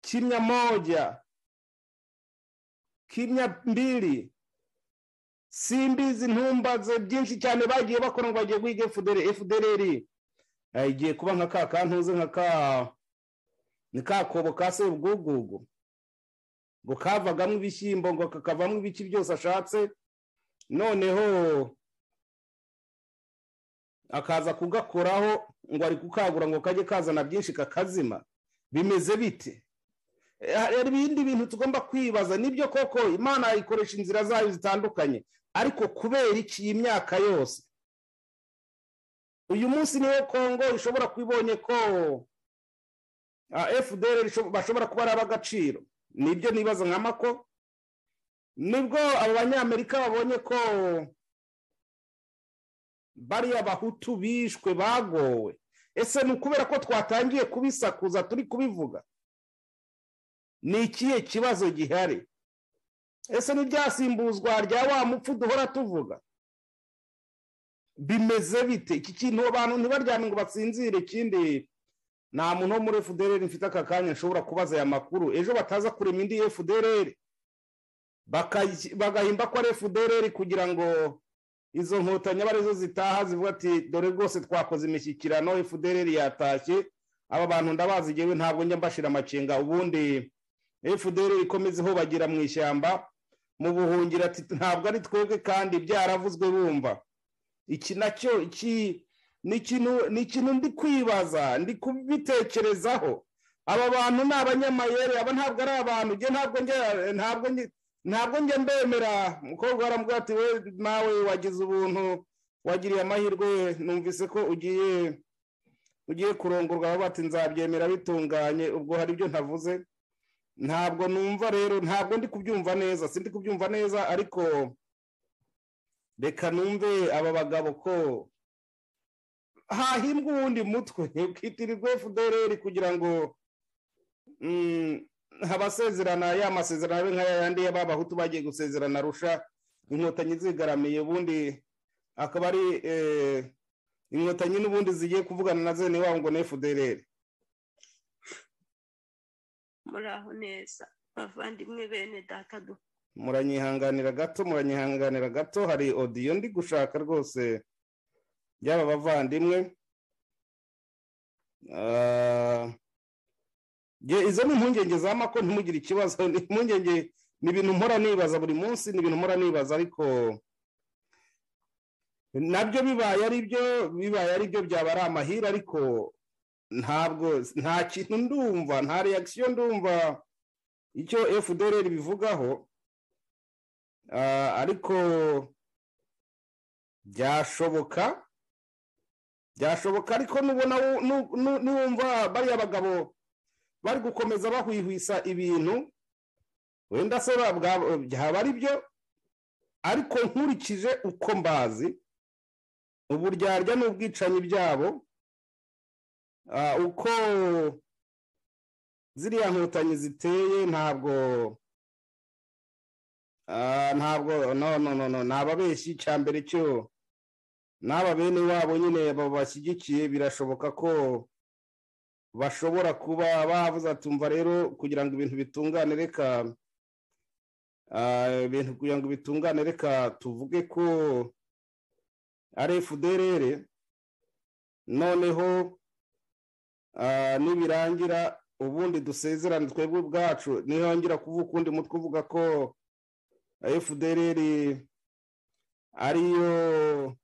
kimya moja kimya mbiri simbizi ntumbaze byinshi cyane bagiye bakora ngo bagiye guhiga fdr fdr igiye kuba nka ka kantuze nka ka ni ka kobo ka sebwugugu ngo kavagamo ibishyimbo ngo kakavamo ibiki byose ashatse noneho akaza kugakoraho ngo ari kukagura ngo kajye kazana byinshi kakazima bimeze bite hari ibindi bintu tugomba kwibaza nibyo koko imana ikoresha inzira zayo zitandukanye ariko kubera iki iyi myaka yose uyu munsi niyo kongo ishobora kubibonye ko fdr bashobora kuba ari ab'agaciro nibyo nibaza nka mako nibwo abo banyamerika babonye ko bariya bahutu bishwe bagowe ese ni ukubera ko twatangiye kubisakuza turi kubivuga ni ikihe kibazo gihari ese ntibyasimbuzwa rya wa mupfu duhora tuvuga bimeze bite iki kintu abantu ntibaryame ngo batsinzire ikindi nta muntu wo muri fdr mfite aka kanya nshobora kubaza aya makuru ejo bataza kurema indi fdr bagahimba ko ari fdr kugira ngo izo nkotanyi aba arizo zitaha zivuga ati dore rwose twakoze imishyikirano fdr yatashye aba bantu ndabazi ngewe ntabwo njya mbashira amacenga ubundi fdr ikomeze ihobagira mu ishyamba mu buhungiro ati ntabwo ari twebwe kandi byaravuzwe bumva iki nacyo iki ni ikintu ndi kwibaza ndi kubitekerezaho aba bantu ni abanyamayeri aba ntabwo ari abantu ntabwo njya mbemera umukobwa waramubwira ati we nawe wagize ubuntu wagiriye amahirwe numvise ko ugiye ugiye kurongorwa aho bati nzabyemera bitunganye ubwo hari ibyo ntavuze ntabwo numva rero ntabwo ndi kubyumva neza si ndi kubyumva neza ariko reka numve aba bagabo ko hahimbwa uwundi mutwe ukitirirwa fdr kugira ngo abasezerana ya masezerano abe nk'aya yandi y'ababahutu bagiye gusezerana arusha inkotanyi zigaramiye ubundi akaba ari inkotanyi n'ubundi zigiye kuvugana na zene wabo ngo ni fdr muraho neza bavandimwe bene data muranyihanganira gato muranyihanganira gato hari odiyo ndi gushaka rwose byaba abavandimwe izo ni impungenge za mako ntimugire ikibazo impungenge ni ibintu mpora nibaza buri munsi ni ibintu mpora nibaza ariko nabyo bibaye ari byo bibaye ari byo byaba ari amahire ariko ntabwo nta kintu ndumva nta reakisiyo ndumva icyo fdr bivugaho Ah, ariko byashoboka byashoboka ariko nubona wu- nu- nu- nuwumva bariya bagabo bari gukomeza bahwihwisa ibintu wenda se ba- bwa- byaba ari byo ariko nkurikije uko mbazi uburyarya n'ubwicanyi byabo ah, uko ziriya nkotanyi ziteye ntabwo Ah, ntabwo no no no no ni ababeshyi cya mbere cyo n'aba bene wabo nyine babashyigikiye birashoboka ko bashobora kuba bavuze atumva rero kugira ngo ibintu bitungane reka ah, ibintu kugira ngo bitungane reka tuvuge ko ari fdrr noneho ah, nibirangira ubundi dusezerane twebwe ubwacu nihongera kuvuga ukundi mutwe uvuga ko fdr ariyo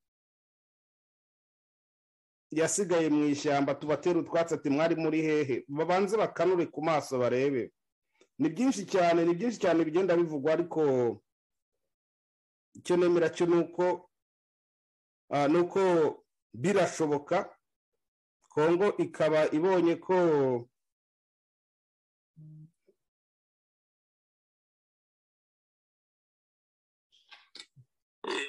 yasigaye mu ishyamba tubatera utwatsi ati mwari muri hehe babanze bakanure ku maso barebe ni byinshi cyane ni byinshi cyane bigenda bivugwa ariko icyo nemera cyo ni uko ah, ni uko birashoboka kongo ikaba ibonye ko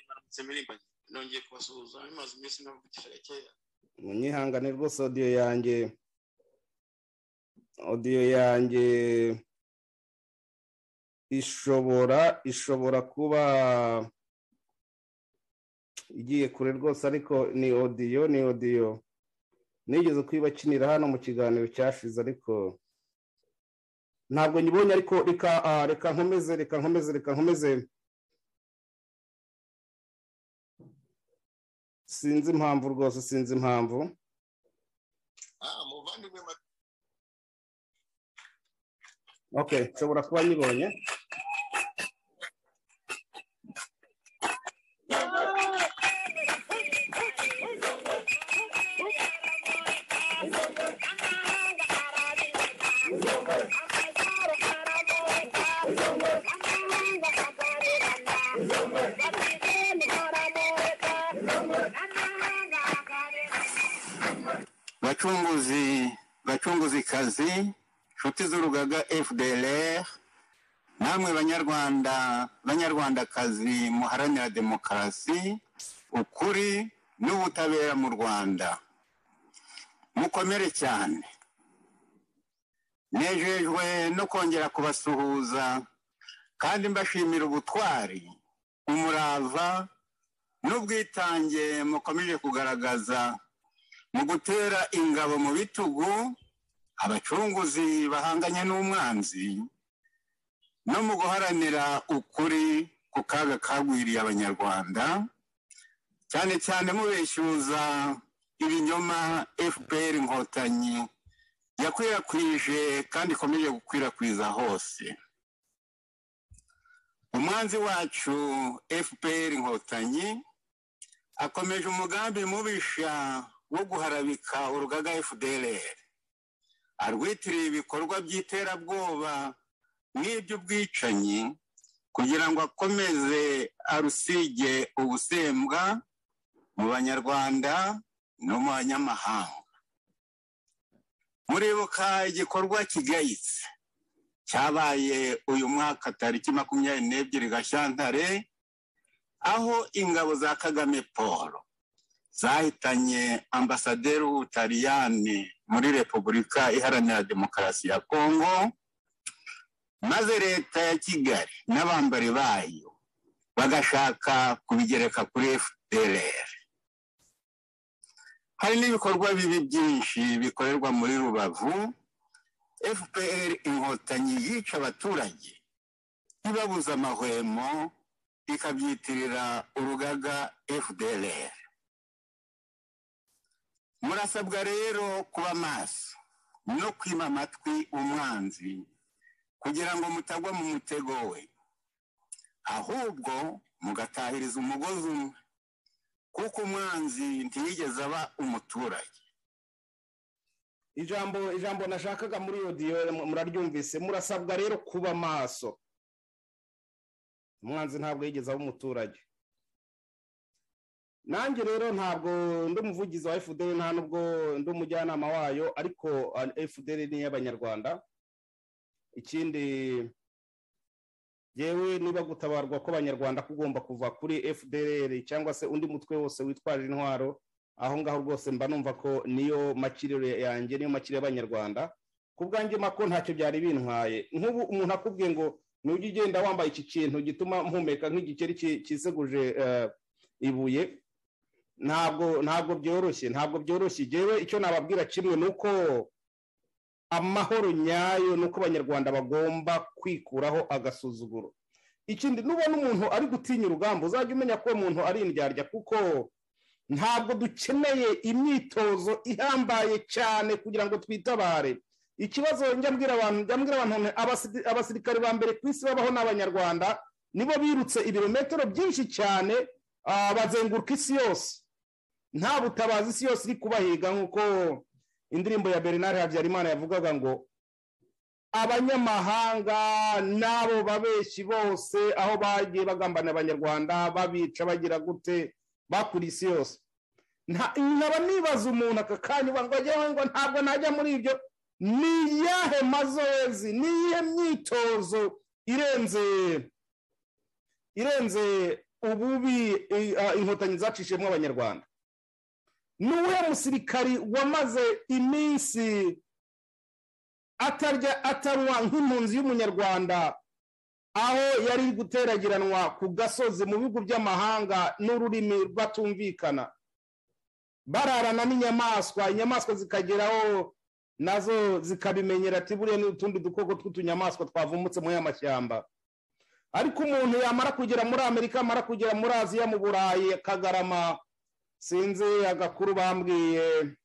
maramutse mirimbanye nongeye kubasuhuza bimaze iminsi navugisha gakeya munyihangane rwose odiyo yanjye odiyo yanjye ishobora ishobora kuba igiye kure rwose ariko ni odiyo ni odiyo nigeze kuyibakinira hano mu kiganiro cyashize ariko ntabwo nyibonye ariko reka ah, reka nkomeze reka nkomeze reka nkomeze sinzi impamvu rwose sinzi impamvu ah muvandimwe Mat- okay nshobora kuba nyibonye bacunguzi bacunguzi kazi inshuti z'urugaga fdr namwe banyarwanda banyarwandakazi muharanira demokarasi ukuri n'ubutabera mu rwanda mukomere cyane nejejwe no kongera kubasuhuza kandi mbashimira ubutwari umurava n'ubwitange mukomeje kugaragaza mu gutera ingabo mu bitugu abacunguzi bahanganye n'umwanzi no mu guharanira ukuri ku kaga kagwiriye abanyarwanda cyane cyane mubeshyuza ibinyoma fpr inkotanyi yakwirakwije kandi ikomeje gukwirakwiza hose umwanzi wacu fpr inkotanyi akomeje umugambi mubisha wo guharabika urugaga fdr arwitiriye ibikorwa by'iterabwoba n'iby'ubwicanyi kugira ngo akomeze arusige ubusembwa mu banyarwanda no mu banyamahanga muribuka igikorwa kigayitse cyabaye uyu mwaka tariki makumyabiri n'ebyiri gashyantare aho ingabo za kagame paul zahitanye ambasaderi w'ubutaliyani muri repubulika iharanira demokarasi ya kongo maze leta ya kigali n'abambari bayo bagashaka kubigereka kuri fdr hari n'ibikorwa bibi byinshi bikorerwa muri rubavu fpr inkotanyi yica abaturage ntibabuze amahwemo ikabyitirira urugaga fdr murasabwa rero kuba maso no kwima amatwi umwanzi kugira ngo mutagwa mu mutego we ahubwo mugatahiriza umugozi umwe kuko umwanzi ntiyigeze aba umuturage ijambo ijambo nashakaga muri odiyo muraryumvise murasabwa rero kuba maso umwanzi ntabwo yigeze aba umuturage nanjye rero ntabwo ndi umuvugizi wa fdr nta nubwo ndi umujyanama wayo ariko fdr ni iy'abanyarwanda ikindi yewe niba gutabarwa kw'abanyarwanda kugomba kuva kuri fdr cyangwa se undi mutwe wose witwaje intwaro aho ngaho rwose mba numva ko niyo makiriro yanjye niyo makiriro y'abanyarwanda ku bwanjye mako ntacyo byari bintwaye nk'ubu umuntu akubwiye ngo nujya ugenda wambaye iki kintu gituma mpumeka nk'igikeri kiseguje ibuye ntabwo ntabwo byoroshye ntabwo byoroshye igewe icyo nababwira kimwe ni uko amahoro nyayo ni uko abanyarwanda bagomba kwikuraho agasuzuguro ikindi nubona umuntu ari gutinya urugamba uzajya umenya ko uwo muntu ari indyarya kuko ntabwo dukeneye imyitozo ihambaye cyane kugira ngo twitabare ikibazo njya mbwira abantu njya mbwira abantu abasirikare ba mbere ku isi babaho n'abanyarwanda nibo birutse ibirometero byinshi cyane bazenguruka isi yose nta butabazi isi yose iri kubahiga nk'uko indirimbo ya bernard habyarimana yavugaga ngo abanyamahanga n'abo babeshyi bose aho bagiye bagambana abanyarwanda babica bagira gute bakuriye isi yose nkaba nibaza umuntu aka kanya ngo ntabwo najya muri ibyo ni iyahe mazoezi ni iyihe myitozo irenze irenze ububi inkotanyi zacishijemo abanyarwanda ni uwuhe musirikari wamaze iminsi atarya atarwa nk'impunzi y'umunyarwanda aho yari guteragiranwa ku gasozi mu bihugu by'amahanga n'ururimi batumvikana bararana n'inyamaswa inyamaswa zikageraho nazo zikabimenyera ati buriya n'utundi dukoko tw'utunyamaswa twavumbutse muri aya mashyamba ariko umuntu yamara kugera muri amerika amara kugera muri aziya mu burayi kagarama sinzi agakuru bambwiye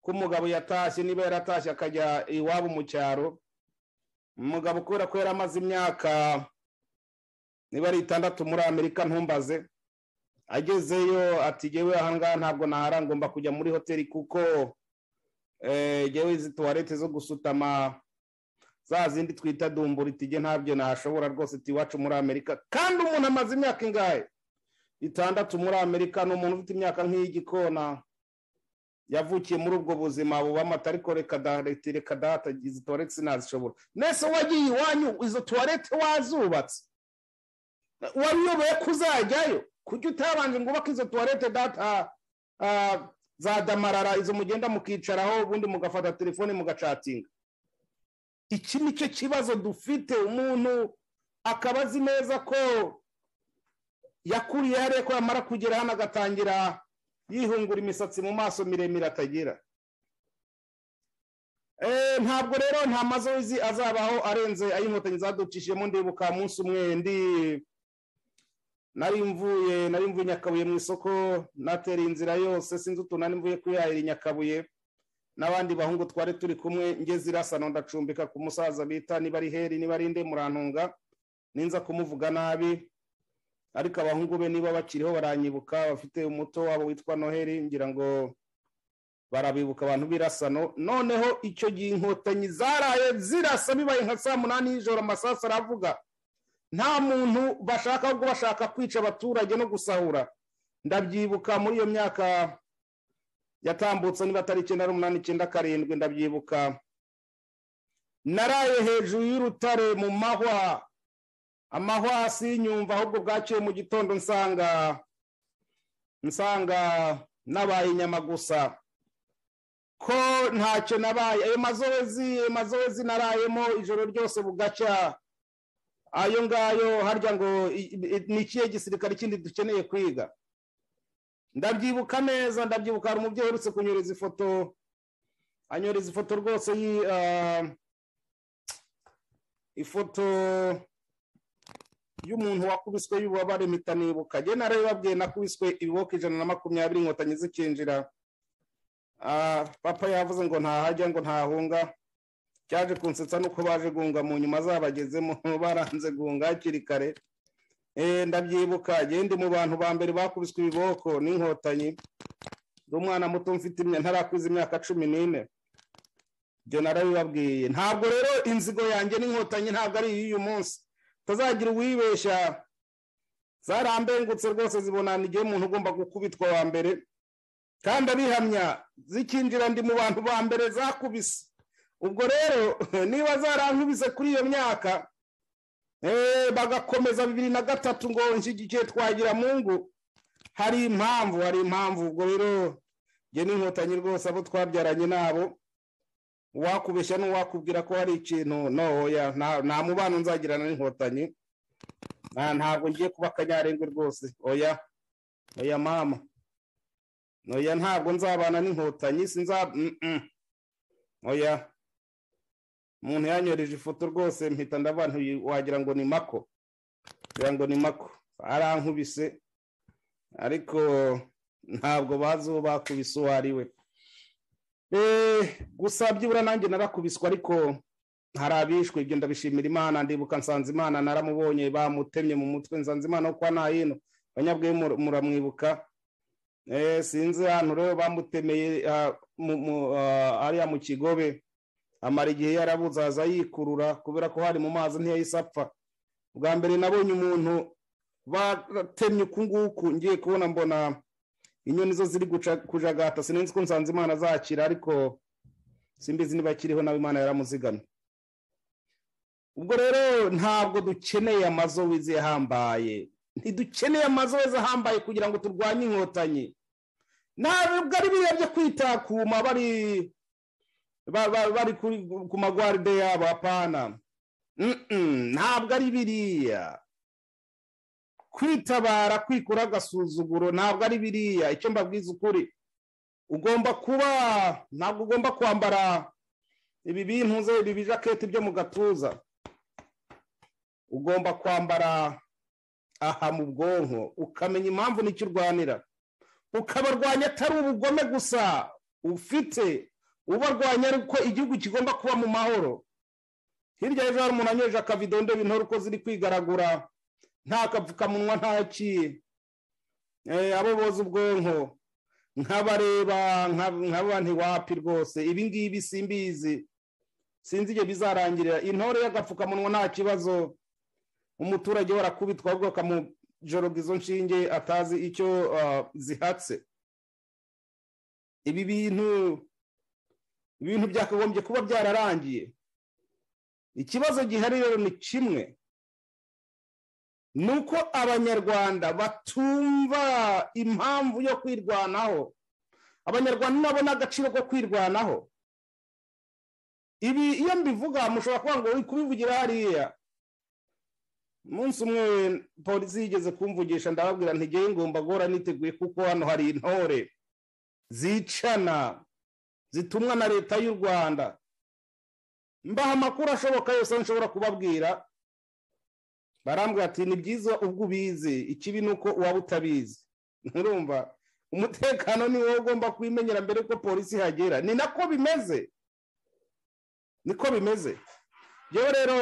ko umugabo yatashye niba yaratashye akajya iwabo mu cyaro umugabo kubera ko yari amaze imyaka niba ari itandatu muri amerika ntumbaze agezeyo ati yewe ahangaha ntabwo nahara ngomba kujya muri hoteli kuko yewe izi tuwarete zo gusutama za zindi twita dumbura itijye ntabyo nashobora rwose iwacu muri amerika kandi umuntu amaze imyaka ingahe itandatu muri amerika ni umuntu ufite imyaka nk'iy'igikona yavukiye muri ubwo buzima bubamata ariko reka data izi tuwarete sinazishobora nese wagiye iwanyu izo tuwarete wazubatse wayobeye ko uzajyayo kuki utabanje ngo ubake izo tuwarete data za damarara izo mugenda mukicaraho ubundi mugafata telefone mugacatinga iki ni cyo kibazo dufite umuntu akaba azi neza ko yakuriye hariya ko yamara kugera hano agatangira yihungura imisatsi mu maso miremire atagira ntabwo rero nta mazozi azabaho arenze ay'inkotanyi zaducishijemo ndibuka munsi umwe ndi nari mvuye nari mvuye nyakabuye mu isoko natera inzira yose sinzi utuntu nari mvuye kuyahira i nyakabuye n'abandi bahungu twari turi kumwe ngeze irasano ndacumbika ku musaza bita niba ari heri niba ari nde murantunga ninza kumuvuga nabi ariko abahungu be niba bakiriho baranyibuka bafite umuto wabo witwa noheli ngira ngo barabibuka abantu b'irasano noneho icyo gihe inkotanyi zaraye zirasa bibaye nka saa munani y'ijoro amasasu aravuga nta muntu bashaka ahubwo bashaka kwica abaturage no gusahura ndabyibuka muri iyo myaka yatambutse niba atari icyenda n'umunani icyenda karindwi ndabyibuka naraye hejuru y'urutare mu mahwa amahwa hasi y'inyumva ahubwo bwaciye mu gitondo nsanga nsanga nabaye inyama gusa ko ntacyo nabaye ayo mazozi mazozi narayemo ijoro ryose bugacya ayo ngayo harya ngo ni ikihe gisirikare kindi dukeneye kwiga ndabyibuka neza ndabyibuka hari umubyeyi uherutse kunyoreza ifoto anyoreza ifoto rwose ifoto y'umuntu wakubiswe y'ububabare mpita nibuka njye na babwiye nakubiswe ibiboko ijana na makumyabiri inkotanyi zikinjira papa yavuze ngo ntahajya ngo ntahunga cyaje kunsetsa nuko baje gunga mu nyuma zabagezemo baranze gunga hakiri kare ndabyibuka agende mu bantu ba mbere bakubiswe ibiboko n'inkotanyi umwana muto mfite ntarakwiza imyaka cumi n'ine ibyo narabibabwiye ntabwo rero inzigo yanjye n'inkotanyi ntabwo ari iy'uyu munsi utazagira uwibeshya zarambengutse rwose zibonana igihe umuntu ugomba gukubitwa wa mbere kandi abihamya zikinjira ndi mu bantu ba mbere zakubise ubwo rero niba zarankubise kuri iyo myaka bagakomeza bibiri na gatatu ngo nshyigikiye twagira mungu hari impamvu hari impamvu ubwo rero njye n'inkotanyi rwose abo twabyaranye nabo uwakubeshya n'uwakubwira ko hari ikintu noya nta mubano nzagirana n'inkotanyi ntabwo ngiye kuba akanyarengwe rwose oya oya mama oya ntabwo nzabana n'inkotanyi sinzaba oya umuntu yanyoreje ifoto rwose mpita ndabantu wagira ngo ni mako wagira ngo ni mako arankubise ariko ntabwo bazi uwo bakubise uwo ari we gusa byibura nanjye narakubiswe ariko hari abishwe ibyo ndabishimira imana ndibuka nsanzimana naramubonye bamutemye mu mutwe nsanzimana wo kwa ntahino banyabwe muramwibuka sinzi hano rero bamutemeye hariya mu kigobe amara igihe yarabuze aza yikurura kubera ko hari mu mazi ntiyahise apfa bwa mbere nabonye umuntu batemye uku nguku ngiye kubona mbona inyoni zo ziri kujagata sinenzi ko nsanze imana azakira ariko simbizi niba akiriho nawe imana yaramuzigamye ubwo rero ntabwo dukeneye amazu wiziye ahambaye ntidukeneye amazu weza ahambaye kugira ngo turwanye inkotanyi ntabwo ari biriya byo kwitakuma bari bari ku magwaride yabo apana ntabwo ari biriya kwitabara kwikura agasuzuguro ntabwo ari biriya icyo mbabwiza ukuri ugomba kuba ntabwo ugomba kwambara ibi bintu ze ibi bijaketi byo mu gatuza ugomba kwambara aha mu bwonko ukamenya impamvu n'icyo urwanira ukabarwanya atari ubugome gusa ufite ubarwanya ariko igihugu kigomba kuba mu mahoro hirya y'ejo hari umuntu anyoje akavido ndebe intore uko ziri kwigaragura nta kapfukamunwa ntakiye abo boza ubwonko nkabareba nkaba ntiwapi rwose ibi ngibi simbizi sinzi igihe bizarangirira intore y'agapfukamunwa nta kibazo umuturage warakubitwa ahubwo akamujoroga izo nshinge atazi icyo zihatse ibi bintu ibintu byakagombye kuba byararangiye ikibazo gihari rero ni kimwe ni uko abanyarwanda batumva impamvu yo kwirwanaho abanyarwanda nabo n'agaciro ko kwirwanaho ibi iyo mbivuga mushobora kuba ngo kubivugira hariya umunsi umwe polisi yigeze kumvugisha ndababwira ntigeye ngomba guhora niteguye kuko hano hari intore zicana zitumwa na leta y'u rwanda mbaha amakuru ashoboka yose nshobora kubabwira barambwira ati ni byiza ubwo ubizi ikibi ni uko waba utabizi nturumva umutekano ni wowe ugomba kubimenyera mbere ko polisi ihagera ni nako bimeze niko bimeze yewe rero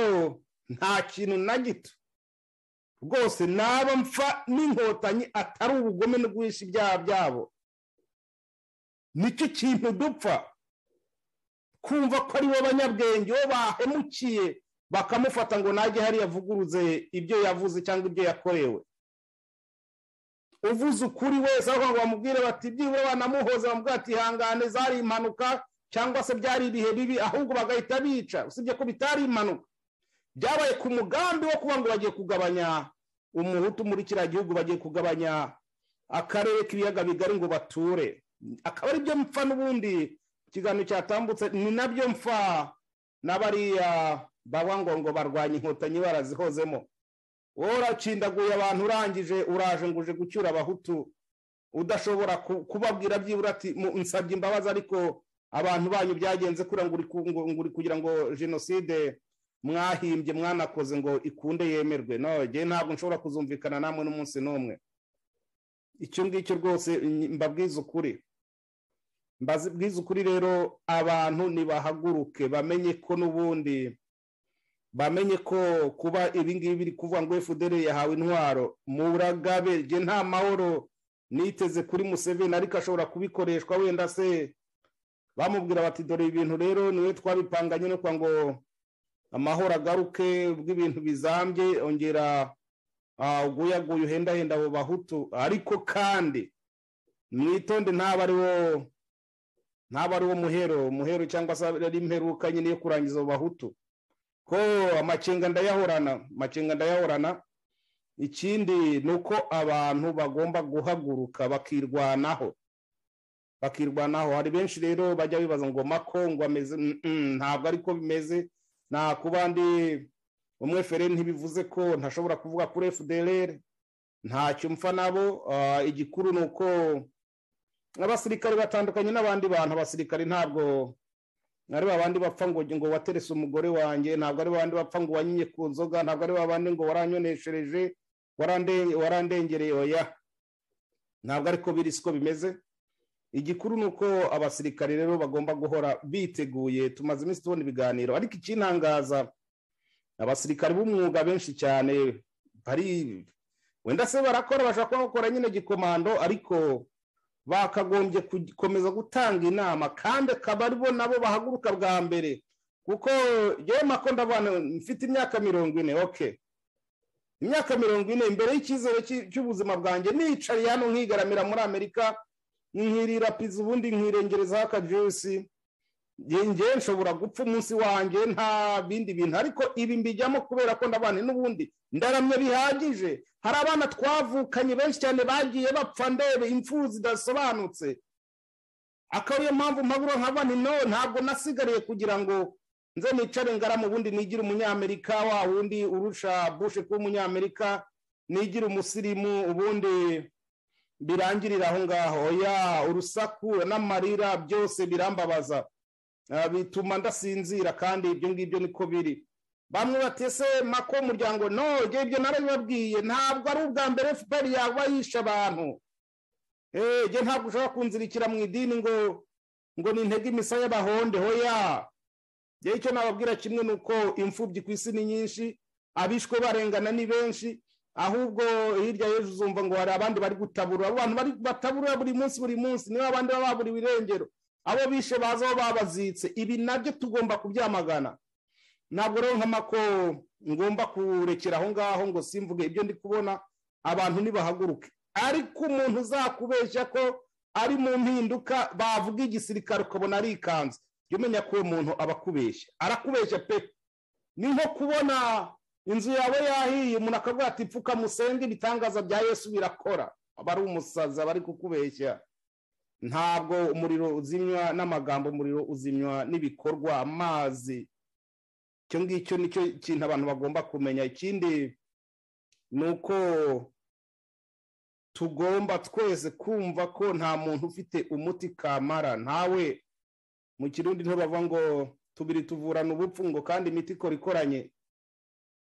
nta kintu na gito rwose naba mpfa n'inkotanyi atari ubugome no guhisha ibyaha byabo nicyo kintu dupfa kumva ko ari bo banyabwenge bo bahemukiye bakamufata ngo najye hariya avuguruze ibyo yavuze cyangwa ibyo yakorewe uvuze ukuri wese aho bamubwire bati byibura banamuhoza bamubwira ati ihangane zari impanuka cyangwa se byari ibihe bibi ahubwo bagahita bica usibye ko bitari impanuka byabaye ku mugambi wo kuba ngo bagiye kugabanya umuhutu muri kiriya gihugu bagiye kugabanya akarere k'ibiyaga bigari ngo bature akaba ari byo mpfa n'ubundi ikiganiro cyatambutse ni nabyo mpfa n'abariya baba ngo ngo barwanye inkotanyi barazihozemo wowe uracindaguye abantu urangije uraje ngo uje gucyura abahutu udashobora kubabwira byibura ati nsabye imbabazi ariko abantu banyu byagenze kuri uri kugira ngo jenoside mwahimbye mwanakoze ngo ikunde yemerwe nogeye ntabwo nshobora kuzumvikana namwe n'umunsi n'umwe icyo ngicyo rwose mbabwiza ukuri mbabwiza ukuri rero abantu nibahaguruke bamenye ko n'ubundi bamenye ko kuba ibingibi biri kuvuga ngo fdr yahawe intwaro muragabe rye nta mahoro niteze kuri museveni ariko ashobora kubikoreshwa wenda se bamubwira bati dore ibintu rero niwe twabipanganye no kugira ngo amahoro agaruke bw'ibintu bizambye ongera uguyaguye uhendahenda abo bahutu ariko kandi mwitonde ntaba ari wo ntaba ari wo muhero muhero cyangwa se ari imperuka nyine yo kurangiza abo bahutu ko amacenga ndayahorana amacenga ndayahorana ikindi ni uko abantu bagomba guhaguruka bakirwanaho bakirwanaho hari benshi rero bajya bibaza ngo makongo ameze ntabwo ariko bimeze nta kuba ndi umwe feri ntibivuze ko ntashobora kuvuga kuri fdr ntacyo mpfa nabo igikuru ni uko abasirikare batandukanye n'abandi bantu abasirikare ntabwo ari babandi bapfa ngo ngo waterese umugore wanjye ntabwo ari babandi bapfa ngo wanyinye ku nzoga ntabwo ari babandi ngo waranyoneshereje warandengereye oya ntabwo ariko biri siko bimeze igikuru ni uko abasirikare rero bagomba guhora biteguye tumaze iminsi tubona ibiganiro ariko ikintangaza abasirikare b'umwuga benshi cyane bari wenda se barakora bashobora kuba bakora nyine gikomando ariko bakagombye gukomeza gutanga inama kandi akaba aribo nabo bahaguruka bwa mbere kuko yewe makunda abana mfite imyaka mirongo ine oke imyaka mirongo ine imbere y'icyizere cy'ubuzima bwanjye nicariye hano nkigaramira muri amerika nkirira piza ubundi nkirengerezaho akajuyisi ngewe nshobora gupfa umunsi wanjye nta bindi bintu ariko ibi mbijyamo kubera ko ndabana n'ubundi ndaramye bihagije hari abana twavukanye benshi cyane bagiye bapfa ndebe imfu zidasobanutse akaba ariyo mpamvu mpabura nka bani no ntabwo nasigariye kugira ngo nze nicare ngaramu ubundi nigire umunyamerika wa wundi urusha bushe kuba umunyamerika nigire umusirimu ubundi birangirira aho ngaho ya urusaku n'amarira byose birambabaza bituma ndasinzira kandi ibyo ngibyo niko biri bamwe batese mako umuryango ntoge ibyo narabibabwiye ntabwo ari ubwa mbere fpr yaba yishe abantu eee ntabwo ushobora kunzirikira mu idini ngo ngo nintege imisaya y'abahonde hoya yewe icyo nababwira kimwe ni uko imfubyi ku isi ni nyinshi abishwe barengana ni benshi ahubwo hirya y'ejo uzumva ngo hari abandi bari gutabura abantu bari batabura buri munsi buri munsi niba abandi baba baburiwe irengero abo bishe baza aho babazitse ibi nabyo tugomba kubyamagana ntabwo rero nkamako ngomba kurekera aho ngaho ngo simvuge ibyo ndi kubona abantu ntibahaguruke ariko umuntu uzakubeshya ko ari mu mpinduka bavuga igisirikare ukabona arikanze jya umenya ko uwo muntu aba akubeshya arakubeshya pe ni nko kubona inzu yawe yahiye umuntu akavuga ati pfuka musenge ibitangaza bya yesu birakora aba ari umusazi aba ari kukubeshya ntabwo umuriro uzimywa n'amagambo umuriro uzimywa n'ibikorwa amazi icyo ngicyo ni cyo kintu abantu bagomba kumenya ikindi ni uko tugomba twese kumva ko nta muntu ufite umuti kamara ntawe mu kirundi ntibavuga ngo tubiri tuvurana ubupfu ngo kandi imiti ikora ikoranye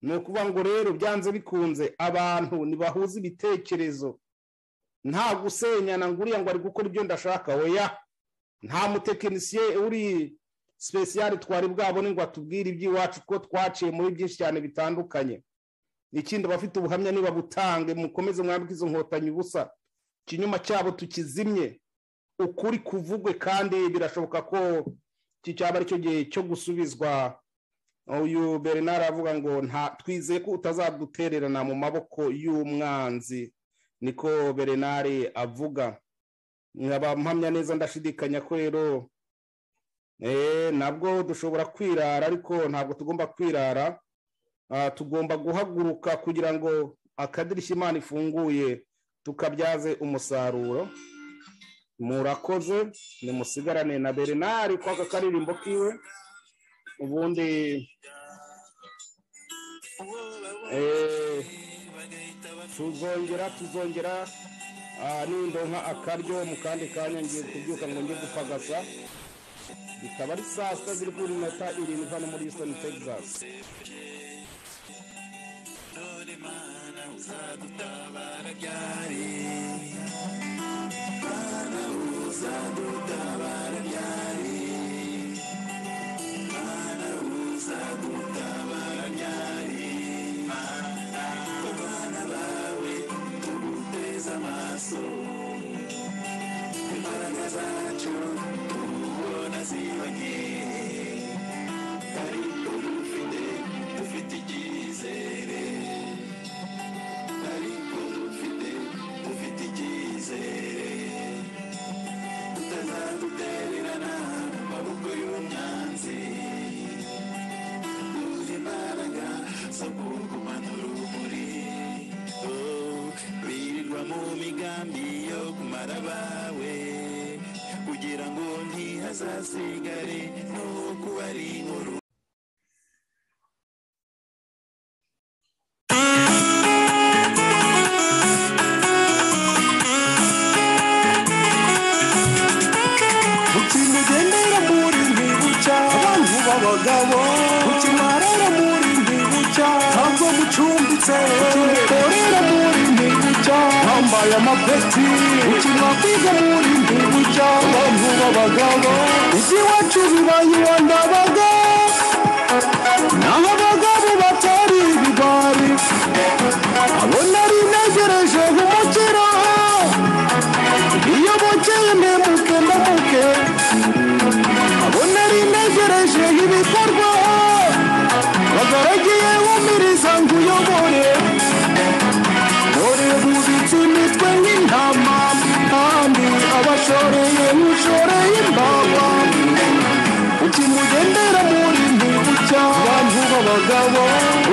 ni ukuvuga ngo rero byanze bikunze abantu ntibahuze ibitekerezo nta gusenyana ngo uriya ngo ari gukora ibyo ndashaka weya nta mutekinisiye uri sipesiyari twari bwabone ngo atubwire iby'iwacu ko twaciye muri byinshi cyane bitandukanye ikindi abafite ubuhamya niba butange mukomeze mwambike izo nkotanyi ubusa ikinyuma cyabo tukizimye ukuri kuvugwe kandi birashoboka ko iki cyaba ari cyo gihe cyo gusubizwa uyu bernard avuga ngo nta twizeye ko utazadutererana mu maboko y'umwanzi niko berenari avuga nkaba neza ndashidikanya ko rero nabwo dushobora kwirara ariko ntabwo tugomba kwirara tugomba guhaguruka kugira ngo akadirishya imana ifunguye tukabyaze umusaruro murakoze nimusigarane na berenari kwa aka karirimbo kiwe ubundi tuzongera tuzongera nindonka akaryo mu kandi kanya ngiye kubyuka ngo njye gupagasa bikaba ari saa sita ziri kuri minota irindwi hano muri houston texas uzadutabara imigambi yo kumara abawe kugira ngo ntihazasigare no kuba ari inkuru ukimugendera muri mbibuca abantu b'abagabo ukimwarara muri mbibuca ntabwo mucumbitse ukimukorera muri mbibuca wambaye amapeti ukimwakwiga muri mbibuca abantu b'abagabo iby'iwacu bibaye iwandabaga naho abagabo batari ibibari abo nari ntegereje umukiro iyo bukeye ntemuke ndamuke abo nari ntegereje ibikorwa bagaragiye wumiriza ngo uyobore dore bubitse imitwe y'intama kandi abashoreye nk'ushoreye imbaba ukimugendera muri mbibucya abantu b'abagabo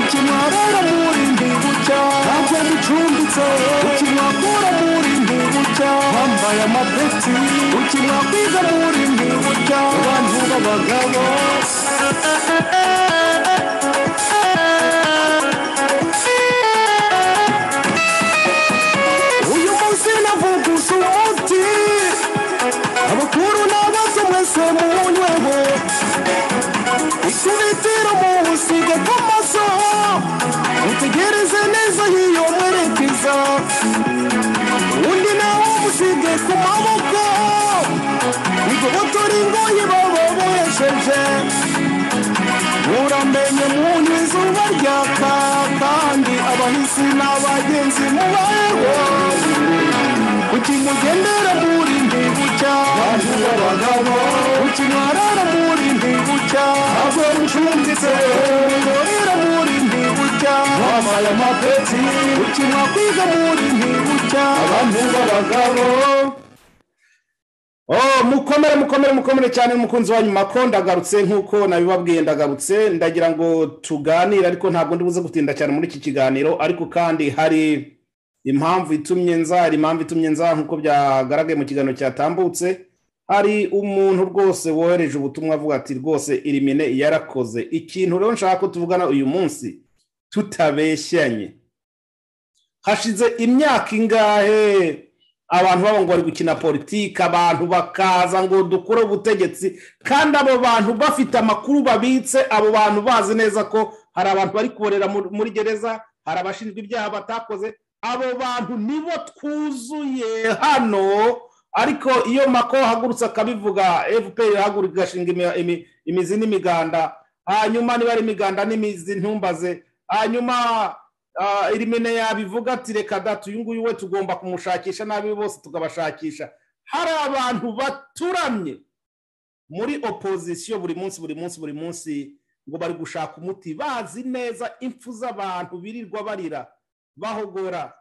ukimwarara muri mbibucya ntabwo mucumbitse ukimwakura muri mbibucya wambaye amapeti ukimwakwiza muri mbibucya abantu b'abagabo uyu munsi navugusa umuti abakuru n'abato mwese munyweho ikubitiro muwusiga k'amaso mutegereze neza y'iyo mwerekeza undi nawe musige ku maboko igobotora ingoyi baba bohesheje muramenye munywa izuba ryaka kandi abahisi n'abagenzi mubayeho ukimugendera muri mbibucya abantu b'abagabo ukimwarara muri mbibucya ntabwo ncumbitse ukorera muri mbibucya wambaye amapeti ukimwakwiga muri mbibucya abantu b'abagabo oh mukomere mukomere mukomere cyane umukunzi wanyu mako ndagarutse nk'uko nabibabwiye ndagarutse ndagira ngo tuganire ariko ntabwo ndi buze gutinda cyane muri iki kiganiro ariko kandi hari impamvu itumye nza hari impamvu itumye nza nk'uko byagaragaye mu kiganiro cyatambutse hari umuntu rwose wohereje ubutumwa avuga ati rwose irimine yarakoze ikintu rero nshaka ko tuvugana uyu munsi tutabeshyanye hashize imyaka ingahe abantu baba ngo bari gukina politiki abantu bakaza ngo dukure ubutegetsi kandi abo bantu bafite amakuru babitse abo bantu bazi neza ko hari abantu bari kuborera mu- muri gereza hari abashinjwa ibyaha batakoze abo bantu nibo twuzuye hano ariko iyo mako ahagurutse akabivuga fpr irahaguruka igashinga imi- imi- imizi n'imiganda hanyuma niba ari imiganda n'imizi ntumbaze hanyuma Ah, irimine yabivuga ati reka da uyu nguyu we tugomba kumushakisha n'abi bose tukabashakisha hari abantu baturamye muri opozisiyo buri munsi buri munsi buri munsi ngo bari gushaka umuti bazi neza impfu z'abantu birirwa barira bahogora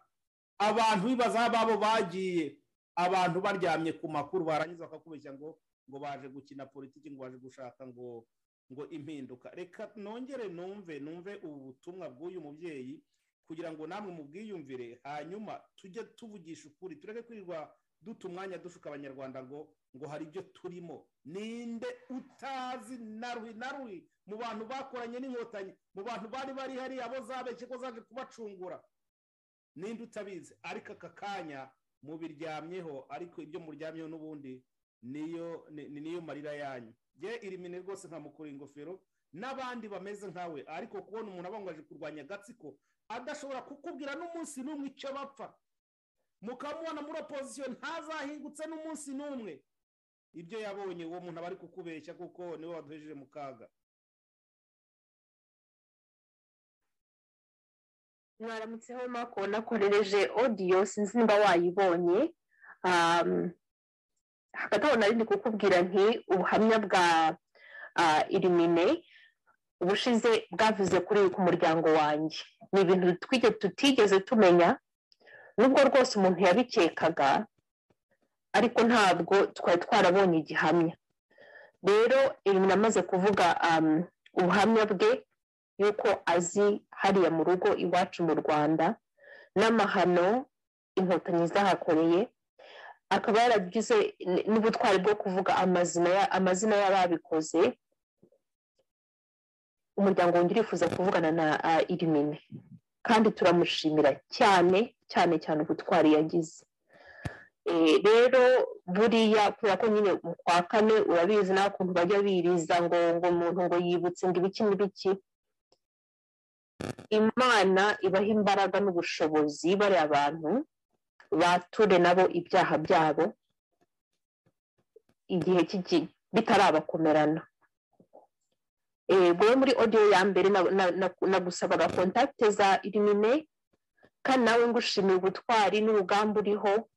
abantu bibaza aho babo bagiye abantu baryamye ku makuru barangiza bakakubeshya ngo ngo baje gukina politiki ngo baje gushaka ngo ngo impinduka reka nongere numve numve ubu butumwa bw'uyu mubyeyi kugira ngo namwe mubwiyumvire hanyuma tujye tuvugisha ukuri tureke kwirirwa duta umwanya dushuka abanyarwanda ngo ngo hari ibyo turimo ninde utazi na ruhi na ruhi mu bantu bakoranye n'inkotanyi mu bantu bari bari hariya bo zabeshye ko zaje kubacungura ninde utabizi ariko aka kanya mubiryamyeho ariko ibyo muryamyeho n'ubundi niyo ni ni- niyo marira yanyu ye irimine rwose nkamukura ingofero n'abandi bameze nkawe ariko kubona umuntu abangaje kurwanya agatsiko adashobora kukubwira n'umunsi n'umwe icyo bapfa mukamubona muri opozisiyo ntazahingutse n'umunsi n'umwe ibyo yabonye uwo muntu aba ari kukubeshya kuko niwe waduhejeje mu kaga mwaramutseho mako nakorereje odiyo sinzi niba wayibonye Um, hagati aho nari ndi kukubwira nti ubuhamya bwa ah, irimine ubushize bwavuze kuri ku muryango wanjye ni ibintu twige- tutigeze tumenya nubwo rwose umuntu yabikekaga ariko ntabwo twari twarabonye igihamya rero irimine amaze kuvuga um, ubuhamya bwe y'uko azi hariya mu rugo iwacu mu rwanda n'amahano inkotanyi zahakoreye akaba yaragize n- n'ubutwari bwo kuvuga amazina ya- amazina y'ababikoze umuryango wongera wifuza kuvugana na ah, irimine kandi turamushimira cyane cyane cyane ubutwari yagize Eh, rero buriya kubera ko nyine mu kwa kane urabizi nawe ukuntu bajya biriza ngo ngo umuntu ngo yibutse ngo ibiki n'ibiki imana ibaha imbaraga n'ubushobozi bariya abantu bature nabo ibyaha byabo igihe k'igi- bitarabakomerana rero muri odiyo ya mbere na- na- na- nagusabaga kontakite za irimine kandi nawe ngushimira ubutwari n'urugamba uriho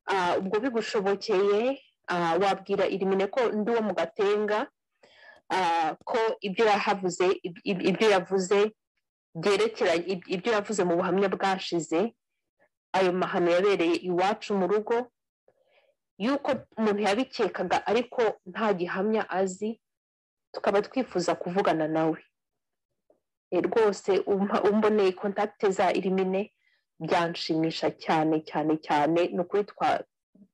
Ah, ubwo bigushobokeye ah, wabwira irimine ko ndi uwo mu gatenga ah, ko ibyo yahavuze ib- ib- ibyo yavuze byerekeranye ib- ibyo yavuze mu buhamya bwashize ayo mahano yabereye iwacu mu rugo yuko umuntu yabikekaga ariko nta gihamya azi tukaba twifuza kuvugana nawe Eh, rwose umpa- umboneye kontakite za irimine byanshimisha cyane cyane cyane ni ukuri twa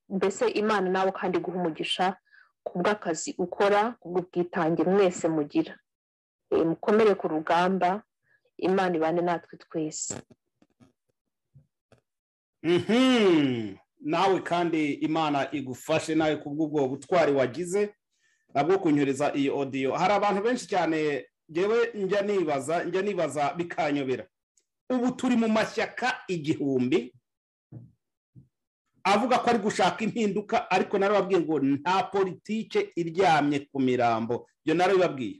mbese imana nawe kandi guha umugisha ku bw'akazi ukora ku bw'ubwitange mwese mugira Eh, mukomere ku rugamba imana ibane natwe twese Mhm. nawe kandi imana igufashe nawe ku bw'ubwo butwari wagize nabwo kunyohereza iyi odiyo hari abantu benshi cyane ngewe njya nibaza njya nibaza bikanyobera ubu turi mu mashyaka igihumbi avuga ko ari gushaka impinduka ariko narababwiye ngo nta politike iryamye ku mirambo ibyo narabibabwiye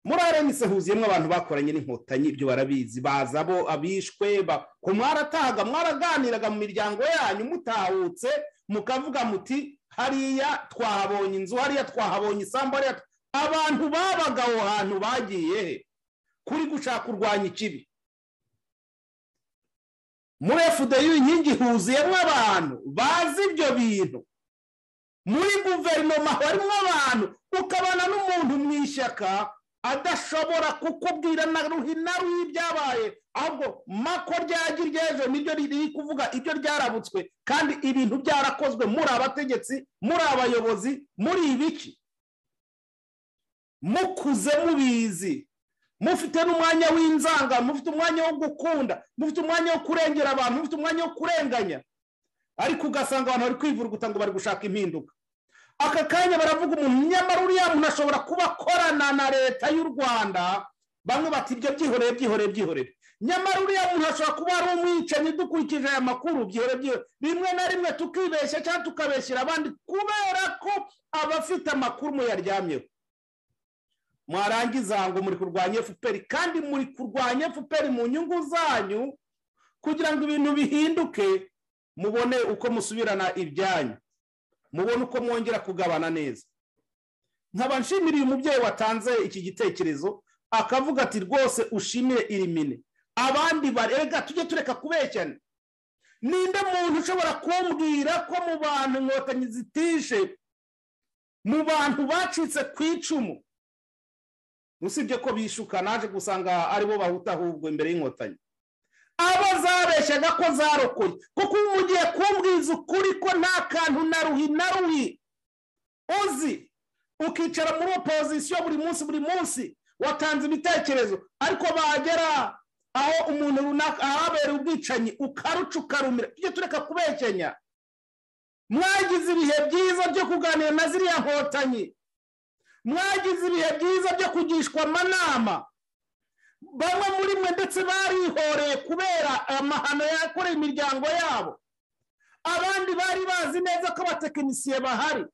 muri arenise huzuyemo abantu bakoranye n'inkotanyi ibyo barabizi baza bo abishwe ba- ko mwaratahaga mwaraganiraga mu miryango yanyu mutahutse mukavuga muti hariya twahabonye inzu hariya twahabonye isambu hariya twa-" abantu babaga aho hantu bagiye he kuri gushaka kurwanya ikibi muri efudeyu inkingi huzuyemo abantu bazi ibyo bintu muri guverinoma harimo abantu ukabana n'umuntu mu ishyaka adashobora kukubwira na ruhi na ruhi ibyabaye ahubwo mako ryagira iryejo niryo riri kuvuga ibyo ryarabutswe kandi ibintu byarakozwe muri abategetsi muri abayobozi muri ibiki mukuze mubizi mufite n'umwanya w'inzanga mufite umwanya wo gukunda mufite umwanya wo kurengera abantu mufite umwanya wo kurenganya ariko ugasanga abantu bari kwivuruguta ngo bari gushaka impinduka aka kanya baravuga umuntu nyamara uriya muntu ashobora kuba akorana na leta y'u rwanda bamwe bati ibyo byihoreye byihoreye byihoreye nyamara uriya muntu ashobora kuba ari umwicanyi dukurikije aya makuru byihoreye byihoreye rimwe na rimwe tukibeshya cyangwa tukabeshyira abandi kubera ko abafite amakuru muyaryamyeho mwarangiza ngo muri kurwanya fpr kandi muri kurwanya fpr mu nyungu zanyu kugira ngo ibintu bihinduke mubone uko musubirana ibyanyu mubone uko mwongera kugabana neza nkaba nshimira uyu mubyeyi watanze iki gitekerezo akavuga ati rwose ushimire irimine abandi barega tujye tureka kubeshyana ninde muntu ushobora kumbwira ko mu bantu inkotanyi zitishe mu bantu bacitse ku icumu usibye ko bishuka naje gusanga aribo bahuta ahubwo imbere y'inkotanyi abo zabeshyaga ko zarokoye kuko ubu mugiye kumbwiza ukuri ko nta kantu na ruhi na ruhi uzi ukicara muri opozisiyo buri munsi buri munsi watanze ibitekerezo ariko bagera aho umuntu runaka ahabera ubwicanyi ukaruca ukarumira tujye tureka kubekenya mwagize ibihe byiza byo kuganira na ziriya nkotanyi mwagize ibihe byiza byo kugishwa amanama bamwe muri mwe ndetse barihoreye kubera amahano yakoreye imiryango yabo abandi bari bazi neza ko abatekinisiye bahari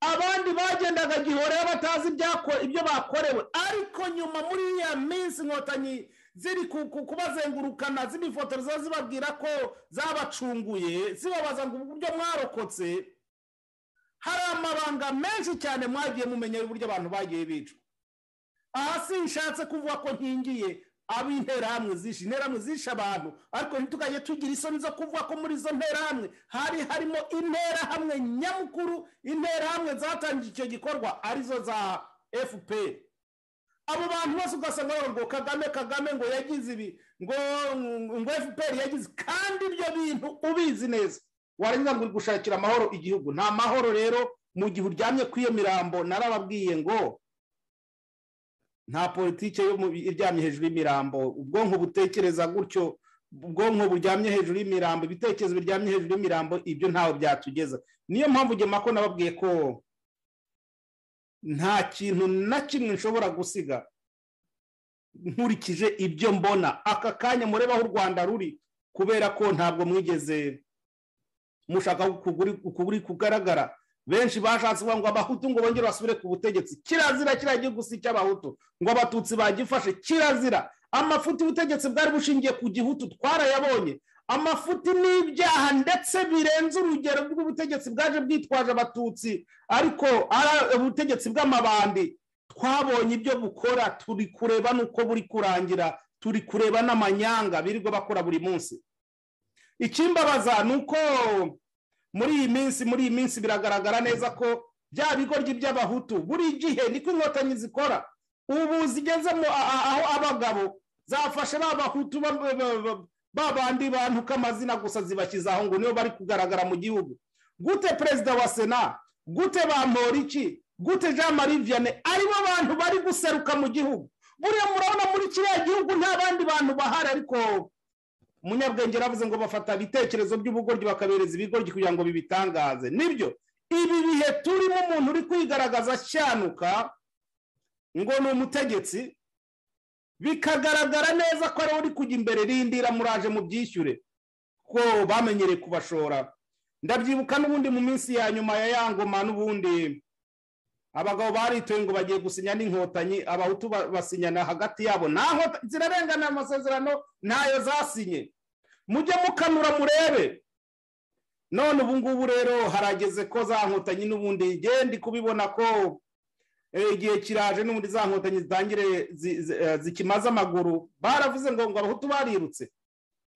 abandi bagendaga gihoreho batazi ibyako- ibyo bakorewe ariko nyuma muri iya minsi inkotanyi ziri ku- ku- kubazengurukana zibifotoreza zibabwira ko zabacunguye zibabaza ngo uburyo mwarokotse hari amabanga menshi cyane mwagiye mumenya y'uburyo abantu bagiye bicwa aha sinshatse kuvuga ko nkingiye ab'interahamwe zishe interahamwe zishe abantu ariko ntitugajye tugira isoni zo kuvuga ko muri izo nterahamwe hari harimo interahamwe nyamukuru interahamwe zatangiye icyo gikorwa arizo za fpr abo bantu bose ugasanga bavuga ngo kagame kagame ngo yagize ibi ngo ngo fpr yagize kandi ibyo bintu ubizi neza warangiza ngo uri gushakira amahoro igihugu nta mahoro rero mu gihe uryamye kuri iyo mirambo narababwiye ngo nta politiki iryamye hejuru y'imirambo ubwonko butekereza gutyo ubwonko buryamye hejuru y'imirambo ibitekerezo biryamye hejuru y'imirambo ibyo ntawe byatugeza niyo mpamvu ugema ko nababwiye ko nta kintu na kimwe nshobora gusiga nkurikije ibyo mbona aka kanya mureba aho u rwanda ruri kubera ko ntabwo mwigeze mushaka ukuguri kugaragara benshi bashatse kuvuga ngo abahutu ngo bongere basubire ku butegetsi kirazira kiriya gihugu si icy'abahutu ngo abatutsi bagifashe kirazira amafuti y'ubutegetsi bwari bushingiye ku gihutu twarayabonye amafuti n'ibyaha ndetse birenze urugero rw'ubutegetsi bwaje bwitwaje abatutsi ariko ubutegetsi bw'amabandi twabonye ibyo bukora turi kureba n'uko buri kurangira turi kureba n'amanyanga birirwa bakora buri munsi ikimbabaza ni uko muri iyi minsi muri iyi minsi biragaragara neza ko bya bigoryi by'abahutu buri gihe niko inkotanyi zikora ubu zigezemo aho abagabo zafashe babahutu babandi bantu k'amazina gusa zibashyize aho ngo nibo bari kugaragara mu gihugu gute perezida wa sena gute ba moriki gute jean marie vianney aribo bantu bari guseruka mu gihugu buriya murabona muri kiriya gihugu nta bandi bantu bahari ariko umunyabwenge yaravuze ngo bafata ibitekerezo by'ubugoryi bakabereza ibigoryi kugira ngo bibitangaze nibyo ibi bihe turimo umuntu uri kwigaragaza ashyanuka ngo ni umutegetsi bikagaragara neza ko ariwe uri kujya imbere rindira muraje mu byishyure ko bamenyereye kubashora ndabyibuka n'ubundi mu minsi ya nyuma ya ya ngoma n'ubundi abagabo baritoye ngo bagiye gusinya n'inkotanyi abahutu basinyana hagati yabo nta nkotanyi zirarengana amasezerano ntayo zasinye mujye mukanura murebe none ubu ngubu rero harageze ko za nkotanyi n'ubundi ndi kubibona ko igihe kiraje n'ubundi za nkotanyi zitangire zikimaze amaguru baravuze ngo ngo abahutu barirutse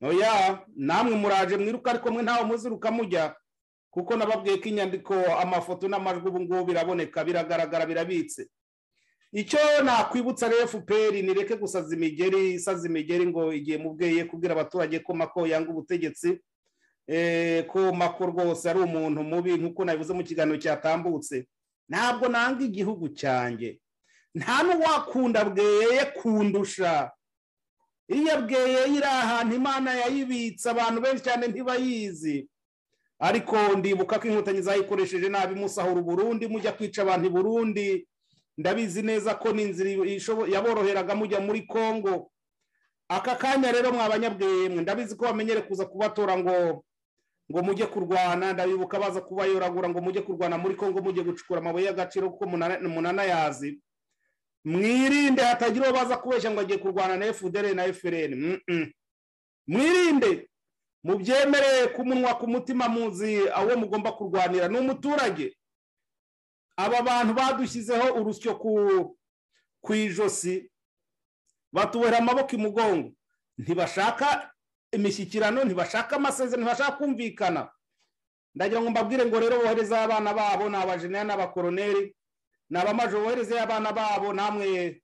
oya namwe muraje mwiruka ariko mwe ntawe muziruka mujya kuko nababwiye ko inyandiko amafoto n'amajwi ubu ngubu biraboneka biragaragara birabitse icyo nakwibutsa rero fpr nireke gusaza imigeri isaza imigeri ngo igihe mubweye kubwira abaturage ko mako yanga ubutegetsi ko mako rwose ari umuntu mubi nk'uko nabivuze mu kiganiro cyatambutse ntabwo nanga igihugu cyanjye nta n'uwakunda bweye kundusha iyo bweye iri ahantu imana yayibitse abantu benshi cyane ntibayizi ariko ndibuka ko inkotanyi zayikoresheje nabi musahura uburundi mujya kwica abantu i burundi ndabizi neza ko ni inzira yaboroheraga mujya muri congo aka kanya rero mwabanyabweyemwe ndabizi ko bamenyere kuza kubatora ngo ngo mujye kurwana ndabibuka baza kubayoragura ngo mujye kurwana muri congo mujye gucukura amabuye y'agaciro kuko munanayazi mwirinde hatagira uwo baza kubeshya ngo agiye kurwana na fdr na frn mwirinde mubyemereye ku munwa ku mutima muzi awo mugomba kurwanira ni umuturage aba bantu badushyizeho urusyo ku ijosi batubohera amaboko imugongo ntibashaka imishyikirano ntibashaka amasezerano ntibashaka kumvikana ndagira ngo mbabwire ngo rero bohereze abana babo ni abajenera n'abakoroneri ni abamaje bohereze abana babo namwe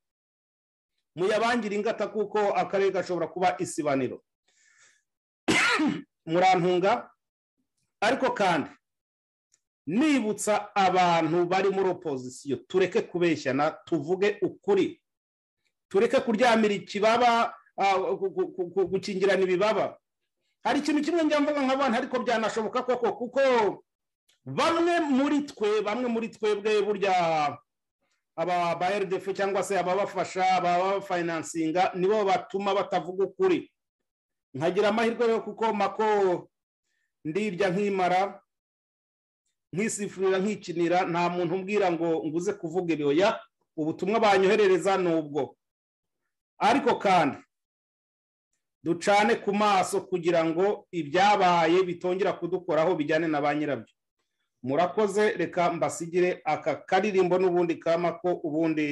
muyabangira ingata kuko akarere gashobora kuba isibaniro murantunga ariko kandi nibutsa abantu bari muri opozisiyo tureke kubeshyana tuvuge ukuri tureke kuryamira ikibaba gukingirana ibibaba hari ikintu kimwe njya mvuga nk'abantu ariko byanashoboka koko kuko bamwe muri twe bamwe muri twebwe burya aba ba rdefu cyangwa se ababafasha ababafinansinga nibo batuma batavuga ukuri nkagira amahirwe rero kuko mako ndirya nkimara nkisifurira nkikinira nta muntu umbwira ngo nguze kuvuga ibyoya ubutumwa banyoherereza nubwo ariko kandi ducane ku maso kugira ngo ibyabaye bitongera kudukoraho bijyane na ba nyirabyo murakoze reka mbasigire aka karirimbo n'ubundi kamako ubundi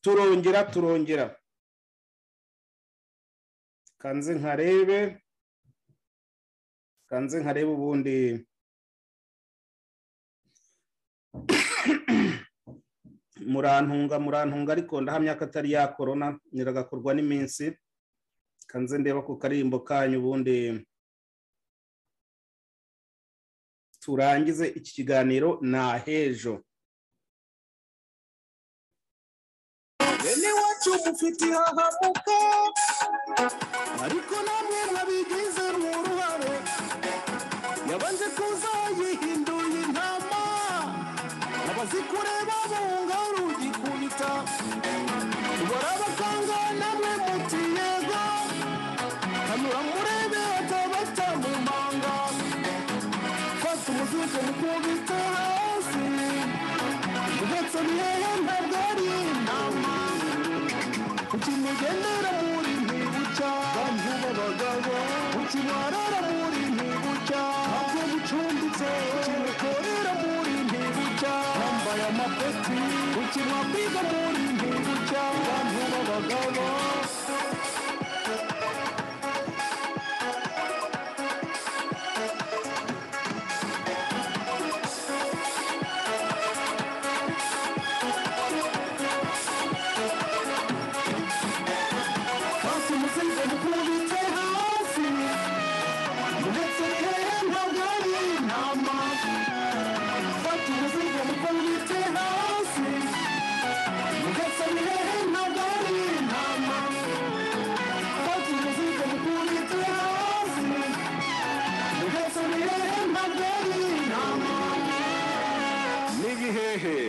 turongera turongera kanze nkarebe kanze nkarebe ubundi murantunga murantunga ariko ndahamya ko atari ya korona niragakorwa n'iminsi kanze ndeba ku karimbo kanyu ubundi turangize iki kiganiro na hejo bene wacu mufite hahamuka ariko namwe mwabigize uruhare yabanje kuza yihinduye intama abazi kureba bunga rugikubita tubara abakanga namwe muti yego kanura murebe ataba atamumanga fata umuzuko mukubita hasi ndetse bihehe ntabwo ari intama ukimugendera muri ntibucya bantu b'abagabo ukimarara muri ntibucya ntabwo mucumbitse ukimukorera muri ntibucya wambaye amapeti ukimwakwiga muri ntibucya bantu b'abagabo basi umusize mukubitse hasi ndetse hehe ntabwo ari intama fata umusize mukubitse hasi ndetse hehe ntabwo ari intama fata umusize mukubitse hasi ndetse hehe ntabwo ari intama ni ibihehe